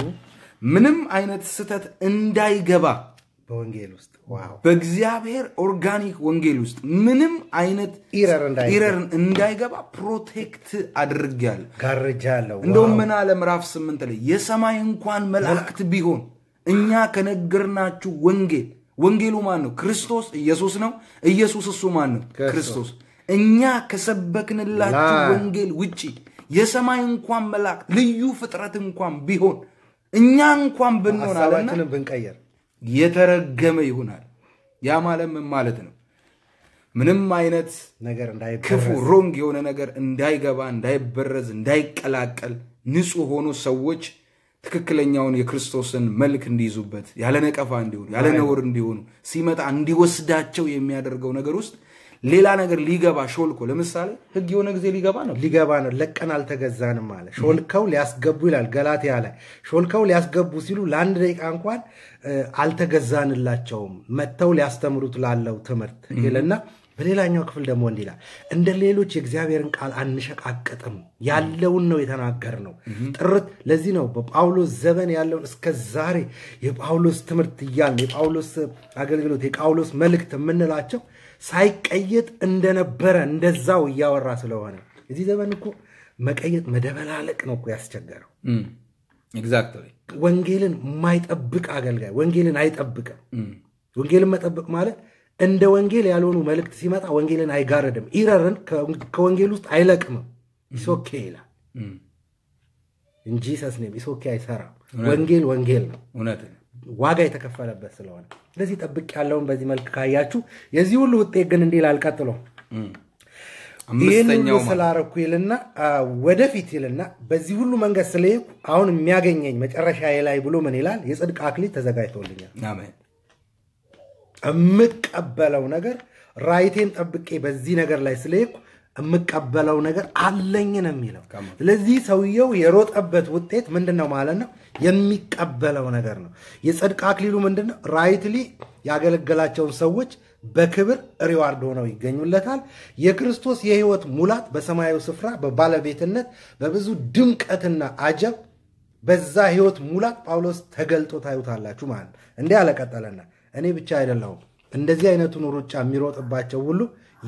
ምንም አይነት ስህተት እንዳይገባ በወንጌል ውስጥ ዋው በእግዚአብሔር ኦርጋኒክ ወንጌል ውስጥ ምንም አይነት ኢረር እንዳይ ኢረር እንዳይገባ ፕሮቴክት አድርጌያለሁ። ጋርጃ ያለው እንደውም ምን አለ ምዕራፍ ስምንት ላይ የሰማይ እንኳን መላእክት ቢሆን እኛ ከነገርናችሁ ወንጌል ወንጌሉ ማን ነው? ክርስቶስ ኢየሱስ ነው። ኢየሱስ እሱ ማን ነው? ክርስቶስ። እኛ ከሰበክንላችሁ ላ- ወንጌል ውጪ የሰማይ እንኳን መላእክት ልዩ ፍጥረት እንኳን ቢሆን እኛ እንኳን ብንሆን አለና ሀሳባችንን ብንቀየር የተረገመ ይሆናል። ያ ማለት ምን ማለት ነው? ምንም አይነት ነገር እንዳይ ክፉ ሮንግ የሆነ ነገር እንዳይገባ፣ እንዳይበረዝ፣ እንዳይቀላቀል ንጹሕ ሆኖ ሰዎች ትክክለኛውን የክርስቶስን መልክ እንዲይዙበት ያለ ነቀፋ እንዲሆኑ ያለ ነውር እንዲሆኑ ሲመጣ እንዲወስዳቸው የሚያደርገው ነገር ውስጥ ሌላ ነገር ሊገባ ሾልኮ ለምሳሌ ህግ የሆነ ጊዜ ሊገባ ነው ሊገባ ነው። ለቀን አልተገዛንም አለ። ሾልከው ሊያስገቡ ይላል ገላትያ ላይ። ሾልከው ሊያስገቡ ሲሉ ለአንድ ደቂቃ እንኳን እ፣ አልተገዛንላቸውም መጥተው ሊያስተምሩት ላለው ትምህርት ይልና በሌላኛው ክፍል ደግሞ እንዲህ ይላል፣ እንደ ሌሎች የእግዚአብሔርን ቃል አንሸቃቅጥም፣ ያለውን ነው የተናገርነው። ጥርት ለዚህ ነው በጳውሎስ ዘመን ያለውን እስከ ዛሬ የጳውሎስ ትምህርት እያልን የጳውሎስ አገልግሎት የጳውሎስ መልእክት የምንላቸው ሳይቀየጥ እንደነበረ እንደዛው እያወራ ስለሆነ እዚህ ዘመን እኮ መቀየጥ መደበላለቅ ነው እኮ ያስቸገረው። ኤግዛክትሊ ወንጌልን የማይጠብቅ አገልጋይ ወንጌልን አይጠብቅም። ወንጌልን መጠበቅ ማለት እንደ ወንጌል ያልሆኑ መልእክት ሲመጣ ወንጌልን አይጋረድም። ኢረርን ከወንጌል ውስጥ አይለቅምም። ኢሶኬ ይላል እንጂ ሰስኔም ኢሶኬ አይሰራም። ወንጌል ወንጌል ነው፣ እውነት ነው። ዋጋ የተከፈለበት ስለሆነ። ስለዚህ ጠብቅ ያለውን በዚህ መልክ ካያችሁ የዚህ ሁሉ ውጤት ግን እንዲህ ይላል ቀጥሎ ይህን ሁሉ አምስተኛው ማለት ስላረኩ ይልና አ፣ ወደፊት ይልና በዚህ ሁሉ መንገድ ስለሄድኩ አሁን የሚያገኘኝ መጨረሻ ላይ ብሎ ምን ይላል? የጽድቅ አክሊል ተዘጋጅቶልኛል። አሜን የምቀበለው ነገር ራይቴን ጠብቄ በዚህ ነገር ላይ ስለሄድኩ የምቀበለው ነገር አለኝ ነው የሚለው። ስለዚህ ሰውየው የሮጠበት ውጤት ምንድን ነው ማለት ነው? የሚቀበለው ነገር ነው። የጽድቅ አክሊሉ ምንድን ነው? ራይትሊ ያገለገላቸውን ሰዎች በክብር ሪዋርድ ሆነው ይገኙለታል። የክርስቶስ የሕይወት ሙላት በሰማያዊ ስፍራ በባለቤትነት በብዙ ድምቀትና አጀብ በዛ ሕይወት ሙላት ጳውሎስ ተገልጦ ታዩታላችሁ ማለት ነው። እንዲህ አለቀጠለና እኔ ብቻ አይደለሁም እንደዚህ አይነቱን ሩጫ የሚሮጥባቸው ሁሉ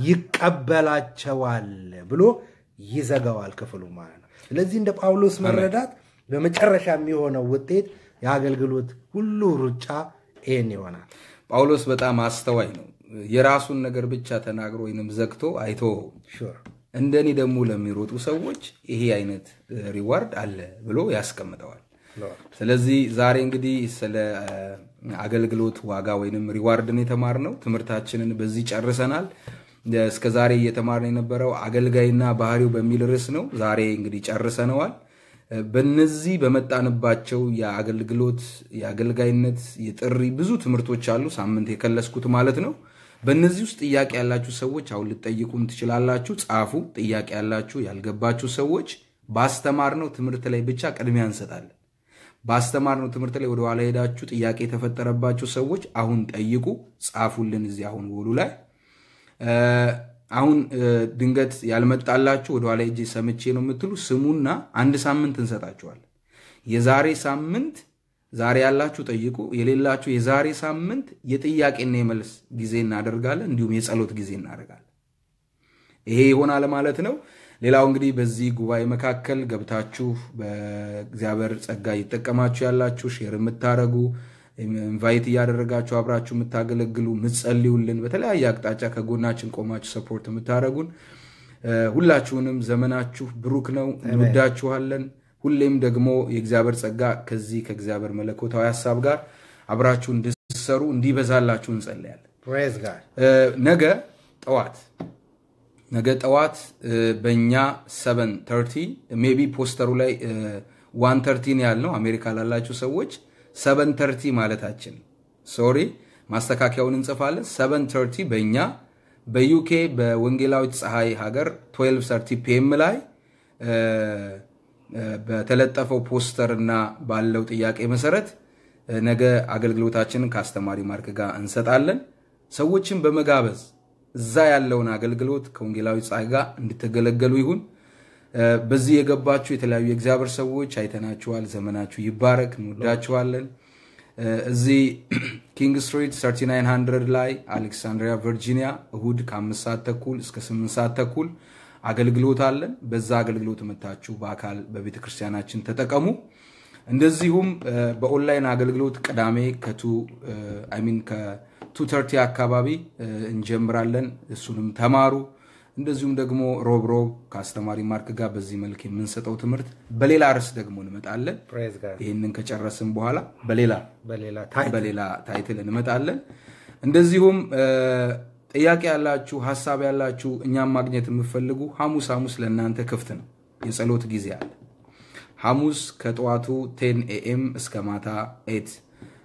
ይቀበላቸዋል ብሎ ይዘጋዋል ክፍሉ ማለት ነው። ስለዚህ እንደ ጳውሎስ መረዳት በመጨረሻ የሚሆነው ውጤት የአገልግሎት ሁሉ ሩጫ ይህን ይሆናል። ጳውሎስ በጣም አስተዋይ ነው። የራሱን ነገር ብቻ ተናግሮ ወይንም ዘግቶ አይቶ ሹር እንደኔ ደግሞ ለሚሮጡ ሰዎች ይሄ አይነት ሪዋርድ አለ ብሎ ያስቀምጠዋል። ስለዚህ ዛሬ እንግዲህ ስለ አ፣ አገልግሎት ዋጋ ወይንም ሪዋርድን የተማርነው ትምህርታችንን በዚህ ጨርሰናል። እስከ ዛሬ እየተማርን የነበረው አገልጋይና ባህሪው በሚል ርዕስ ነው። ዛሬ እንግዲህ ጨርሰነዋል። በነዚህ በመጣንባቸው የአገልግሎት፣ የአገልጋይነት፣ የጥሪ ብዙ ትምህርቶች አሉ። ሳምንት የከለስኩት ማለት ነው። በእነዚህ ውስጥ ጥያቄ ያላችሁ ሰዎች አሁን ልጠይቁም ትችላላችሁ። ጻፉ። ጥያቄ ያላችሁ ያልገባችሁ ሰዎች ባስተማርነው ትምህርት ላይ ብቻ ቅድሚያ እንሰጣለን። ባስተማርነው ትምህርት ላይ ወደ ኋላ ሄዳችሁ ጥያቄ የተፈጠረባችሁ ሰዎች አሁን ጠይቁ፣ ጻፉልን እዚህ አሁን ውሉ ላይ እ፣ አሁን እ፣ ድንገት ያልመጣላችሁ ወደ ኋላ ሄጄ ሰምቼ ነው የምትሉ ስሙና አንድ ሳምንት እንሰጣችኋለን። የዛሬ ሳምንት ዛሬ ያላችሁ ጠይቁ፣ የሌላችሁ የዛሬ ሳምንት የጥያቄና የመልስ ጊዜ እናደርጋለን፣ እንዲሁም የጸሎት ጊዜ እናደርጋለን። ይሄ ይሆናል ማለት ነው። ሌላው እንግዲህ በዚህ ጉባኤ መካከል ገብታችሁ በእግዚአብሔር ጸጋ እየተጠቀማችሁ ያላችሁ ሼር የምታደረጉ ኢንቫይት እያደረጋችሁ አብራችሁ የምታገለግሉ የምትጸልዩልን፣ በተለያየ አቅጣጫ ከጎናችን ቆማችሁ ሰፖርት የምታደረጉን ሁላችሁንም ዘመናችሁ ብሩክ ነው። እንወዳችኋለን። ሁሌም ደግሞ የእግዚአብሔር ጸጋ ከዚህ ከእግዚአብሔር መለኮታዊ ሀሳብ ጋር አብራችሁ እንድትሰሩ እንዲበዛላችሁ እንጸልያለን። ፕሬዝ ጋድ ነገ ጠዋት ነገ ጠዋት በእኛ ሰቨን ተርቲ ሜይ ቢ ፖስተሩ ላይ ዋን ተርቲን ያልነው አሜሪካ ላላችሁ ሰዎች ሰቨን ተርቲ ማለታችን ሶሪ፣ ማስተካከያውን እንጽፋለን። ሰቨን ተርቲ በእኛ በዩኬ በወንጌላዊት ፀሐይ ሀገር 12 ሰርቲ ፒኤም ላይ በተለጠፈው ፖስተር እና ባለው ጥያቄ መሰረት ነገ አገልግሎታችንን ከአስተማሪ ማርክ ጋር እንሰጣለን። ሰዎችን በመጋበዝ እዛ ያለውን አገልግሎት ከወንጌላዊ ፀሐይ ጋር እንድትገለገሉ ይሁን። በዚህ የገባችሁ የተለያዩ የእግዚአብሔር ሰዎች አይተናችኋል። ዘመናችሁ ይባረክ። እንወዳችኋለን። እዚህ ኪንግ ስትሪት 3900 ላይ አሌክሳንድሪያ ቨርጂኒያ እሁድ ከአምስት ሰዓት ተኩል እስከ ስምንት ሰዓት ተኩል አገልግሎት አለን። በዛ አገልግሎት መታችሁ በአካል በቤተ ክርስቲያናችን ተጠቀሙ። እንደዚሁም በኦንላይን አገልግሎት ቅዳሜ ከቱ ሚን ከቱ ተርቲ አካባቢ እንጀምራለን። እሱንም ተማሩ። እንደዚሁም ደግሞ ሮብ ሮብ ከአስተማሪ ማርክ ጋር በዚህ መልክ የምንሰጠው ትምህርት በሌላ ርዕስ ደግሞ እንመጣለን። ፕሬዝ ጋድ ይህንን ከጨረስን በኋላ በሌላ በሌላ ታይ በሌላ ታይትል እንመጣለን። እንደዚሁም ጥያቄ ያላችሁ ሀሳብ ያላችሁ እኛም ማግኘት የምትፈልጉ ሐሙስ ሐሙስ ለእናንተ ክፍት ነው። የጸሎት ጊዜ አለ። ሐሙስ ከጠዋቱ ቴን ኤኤም እስከ ማታ ኤት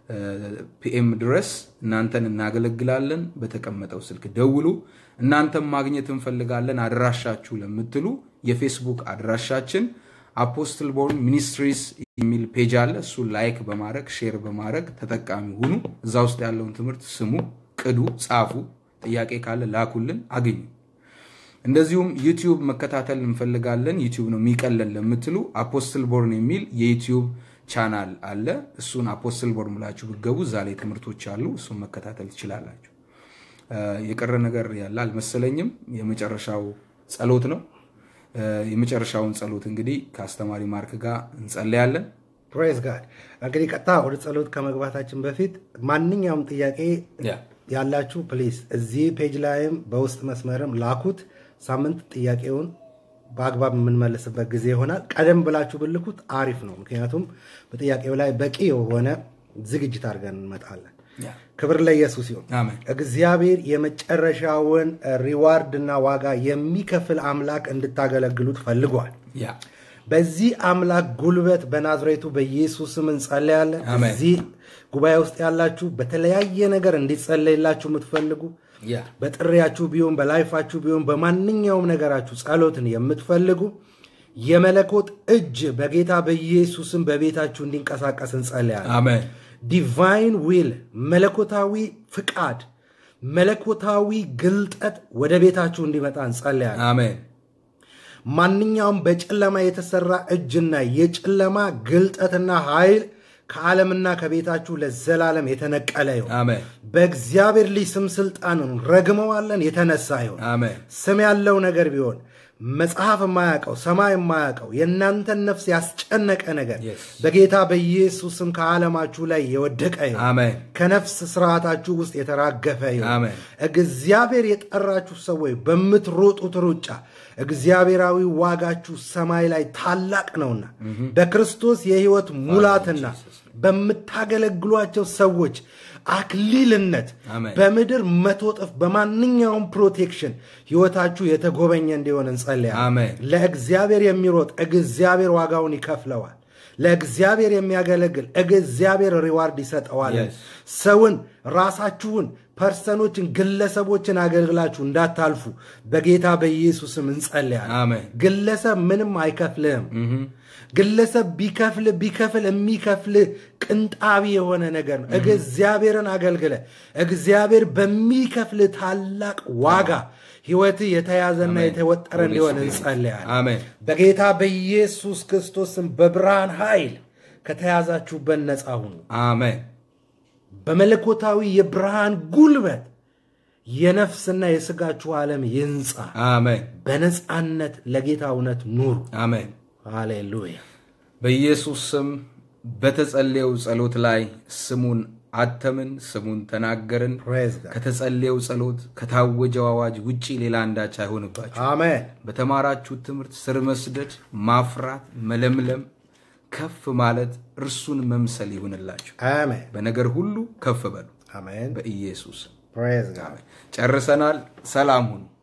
ፒኤም ድረስ እናንተን እናገለግላለን። በተቀመጠው ስልክ ደውሉ። እናንተም ማግኘት እንፈልጋለን አድራሻችሁ ለምትሉ የፌስቡክ አድራሻችን አፖስትል ቦርን ሚኒስትሪስ የሚል ፔጅ አለ። እሱን ላይክ በማድረግ ሼር በማድረግ ተጠቃሚ ሁኑ። እዛ ውስጥ ያለውን ትምህርት ስሙ፣ ቅዱ፣ ጻፉ። ጥያቄ ካለ ላኩልን፣ አግኙ። እንደዚሁም ዩቲዩብ መከታተል እንፈልጋለን ዩቲዩብ ነው የሚቀለን ለምትሉ አፖስትል ቦርን የሚል የዩቲዩብ ቻናል አለ። እሱን አፖስትል ቦርን ብላችሁ ብገቡ እዛ ላይ ትምህርቶች አሉ። እሱን መከታተል ትችላላችሁ። የቀረ ነገር ያለ አልመሰለኝም። የመጨረሻው ጸሎት ነው። የመጨረሻውን ጸሎት እንግዲህ ከአስተማሪ ማርክ ጋር እንጸለያለን። ፕሬዝ ጋድ። እንግዲህ ቀጥታ ወደ ጸሎት ከመግባታችን በፊት ማንኛውም ጥያቄ ያላችሁ ፕሊዝ እዚህ ፔጅ ላይም በውስጥ መስመርም ላኩት። ሳምንት ጥያቄውን በአግባብ የምንመልስበት ጊዜ ይሆናል። ቀደም ብላችሁ ብልኩት አሪፍ ነው። ምክንያቱም በጥያቄው ላይ በቂ የሆነ ዝግጅት አድርገን እንመጣለን። ክብር ለኢየሱስ ይሁን። አሜን። እግዚአብሔር የመጨረሻውን ሪዋርድ እና ዋጋ የሚከፍል አምላክ እንድታገለግሉት ፈልጓል። ያ በዚህ አምላክ ጉልበት በናዝሬቱ በኢየሱስ ስም እንጸለያለን። አሜን። እዚህ ጉባኤ ውስጥ ያላችሁ በተለያየ ነገር እንዲጸለይላችሁ የምትፈልጉ ያ በጥሪያችሁ ቢሆን በላይፋችሁ ቢሆን በማንኛውም ነገራችሁ ጸሎትን የምትፈልጉ የመለኮት እጅ በጌታ በኢየሱስም በቤታችሁ እንዲንቀሳቀስ እንጸለያለን። አሜን። ዲቫይን ዊል መለኮታዊ ፍቃድ፣ መለኮታዊ ግልጠት ወደ ቤታችሁ እንዲመጣ እንጸለያለን። አሜን። ማንኛውም በጨለማ የተሰራ እጅና የጨለማ ግልጠትና ኃይል ከዓለምና ከቤታችሁ ለዘላለም የተነቀለ ይሁን። አሜን። በእግዚአብሔር ልጅ ስም ስልጣንን ረግመዋለን፣ የተነሳ ይሁን። አሜን። ስም ያለው ነገር ቢሆን መጽሐፍ የማያውቀው ሰማይ የማያውቀው የእናንተን ነፍስ ያስጨነቀ ነገር Yes. በጌታ በኢየሱስ ስም ከዓለማችሁ ላይ የወደቀ ይሁን። አሜን። ከነፍስ ስርዓታችሁ ውስጥ የተራገፈ ይሁን። አሜን። እግዚአብሔር የጠራችሁ ሰዎች በምትሮጡት ሩጫ እግዚአብሔራዊ ዋጋችሁ ሰማይ ላይ ታላቅ ነውና በክርስቶስ የሕይወት ሙላትና በምታገለግሏቸው ሰዎች አክሊልነት አሜን። በምድር መቶ እጥፍ በማንኛውም ፕሮቴክሽን ሕይወታችሁ የተጎበኘ እንዲሆን እንጸልያለን። አሜን። ለእግዚአብሔር የሚሮጥ እግዚአብሔር ዋጋውን ይከፍለዋል። ለእግዚአብሔር የሚያገለግል እግዚአብሔር ሪዋርድ ይሰጠዋል። Yes. ሰውን፣ ራሳችሁን፣ ፐርሰኖችን፣ ግለሰቦችን አገልግላችሁ እንዳታልፉ በጌታ በኢየሱስም እንጸልያለን። አሜን። ግለሰብ ምንም አይከፍልህም። ግለሰብ ቢከፍል ቢከፍል የሚከፍል ቅንጣቢ የሆነ ነገር ነው። እግዚአብሔርን አገልግለ እግዚአብሔር በሚከፍል ታላቅ ዋጋ ህይወት የተያዘና የተወጠረ እንዲሆን እንጸልያለን። አሜን። በጌታ በኢየሱስ ክርስቶስም በብርሃን ኃይል ከተያዛችሁበት ነፃ ሁኑ። አሜን። በመለኮታዊ የብርሃን ጉልበት የነፍስና የስጋችሁ ዓለም ይንጻ። አሜን። በነፃነት ለጌታ እውነት ኑሩ። አሜን። ሃሌሉያ። በኢየሱስ ስም በተጸለየው ጸሎት ላይ ስሙን አተምን፣ ስሙን ተናገርን። ፕሬዝ ጋድ። ከተጸለየው ጸሎት ከታወጀው አዋጅ ውጪ ሌላ አንዳች አይሆንባችሁ። አሜን። በተማራችሁት ትምህርት ስር መስደድ፣ ማፍራት፣ መለምለም፣ ከፍ ማለት፣ እርሱን መምሰል ይሁንላችሁ። አሜን። በነገር ሁሉ ከፍ በሉ አሜን። በኢየሱስ ስም። ፕሬዝ ጋድ። ጨርሰናል። ሰላም ሁኑ።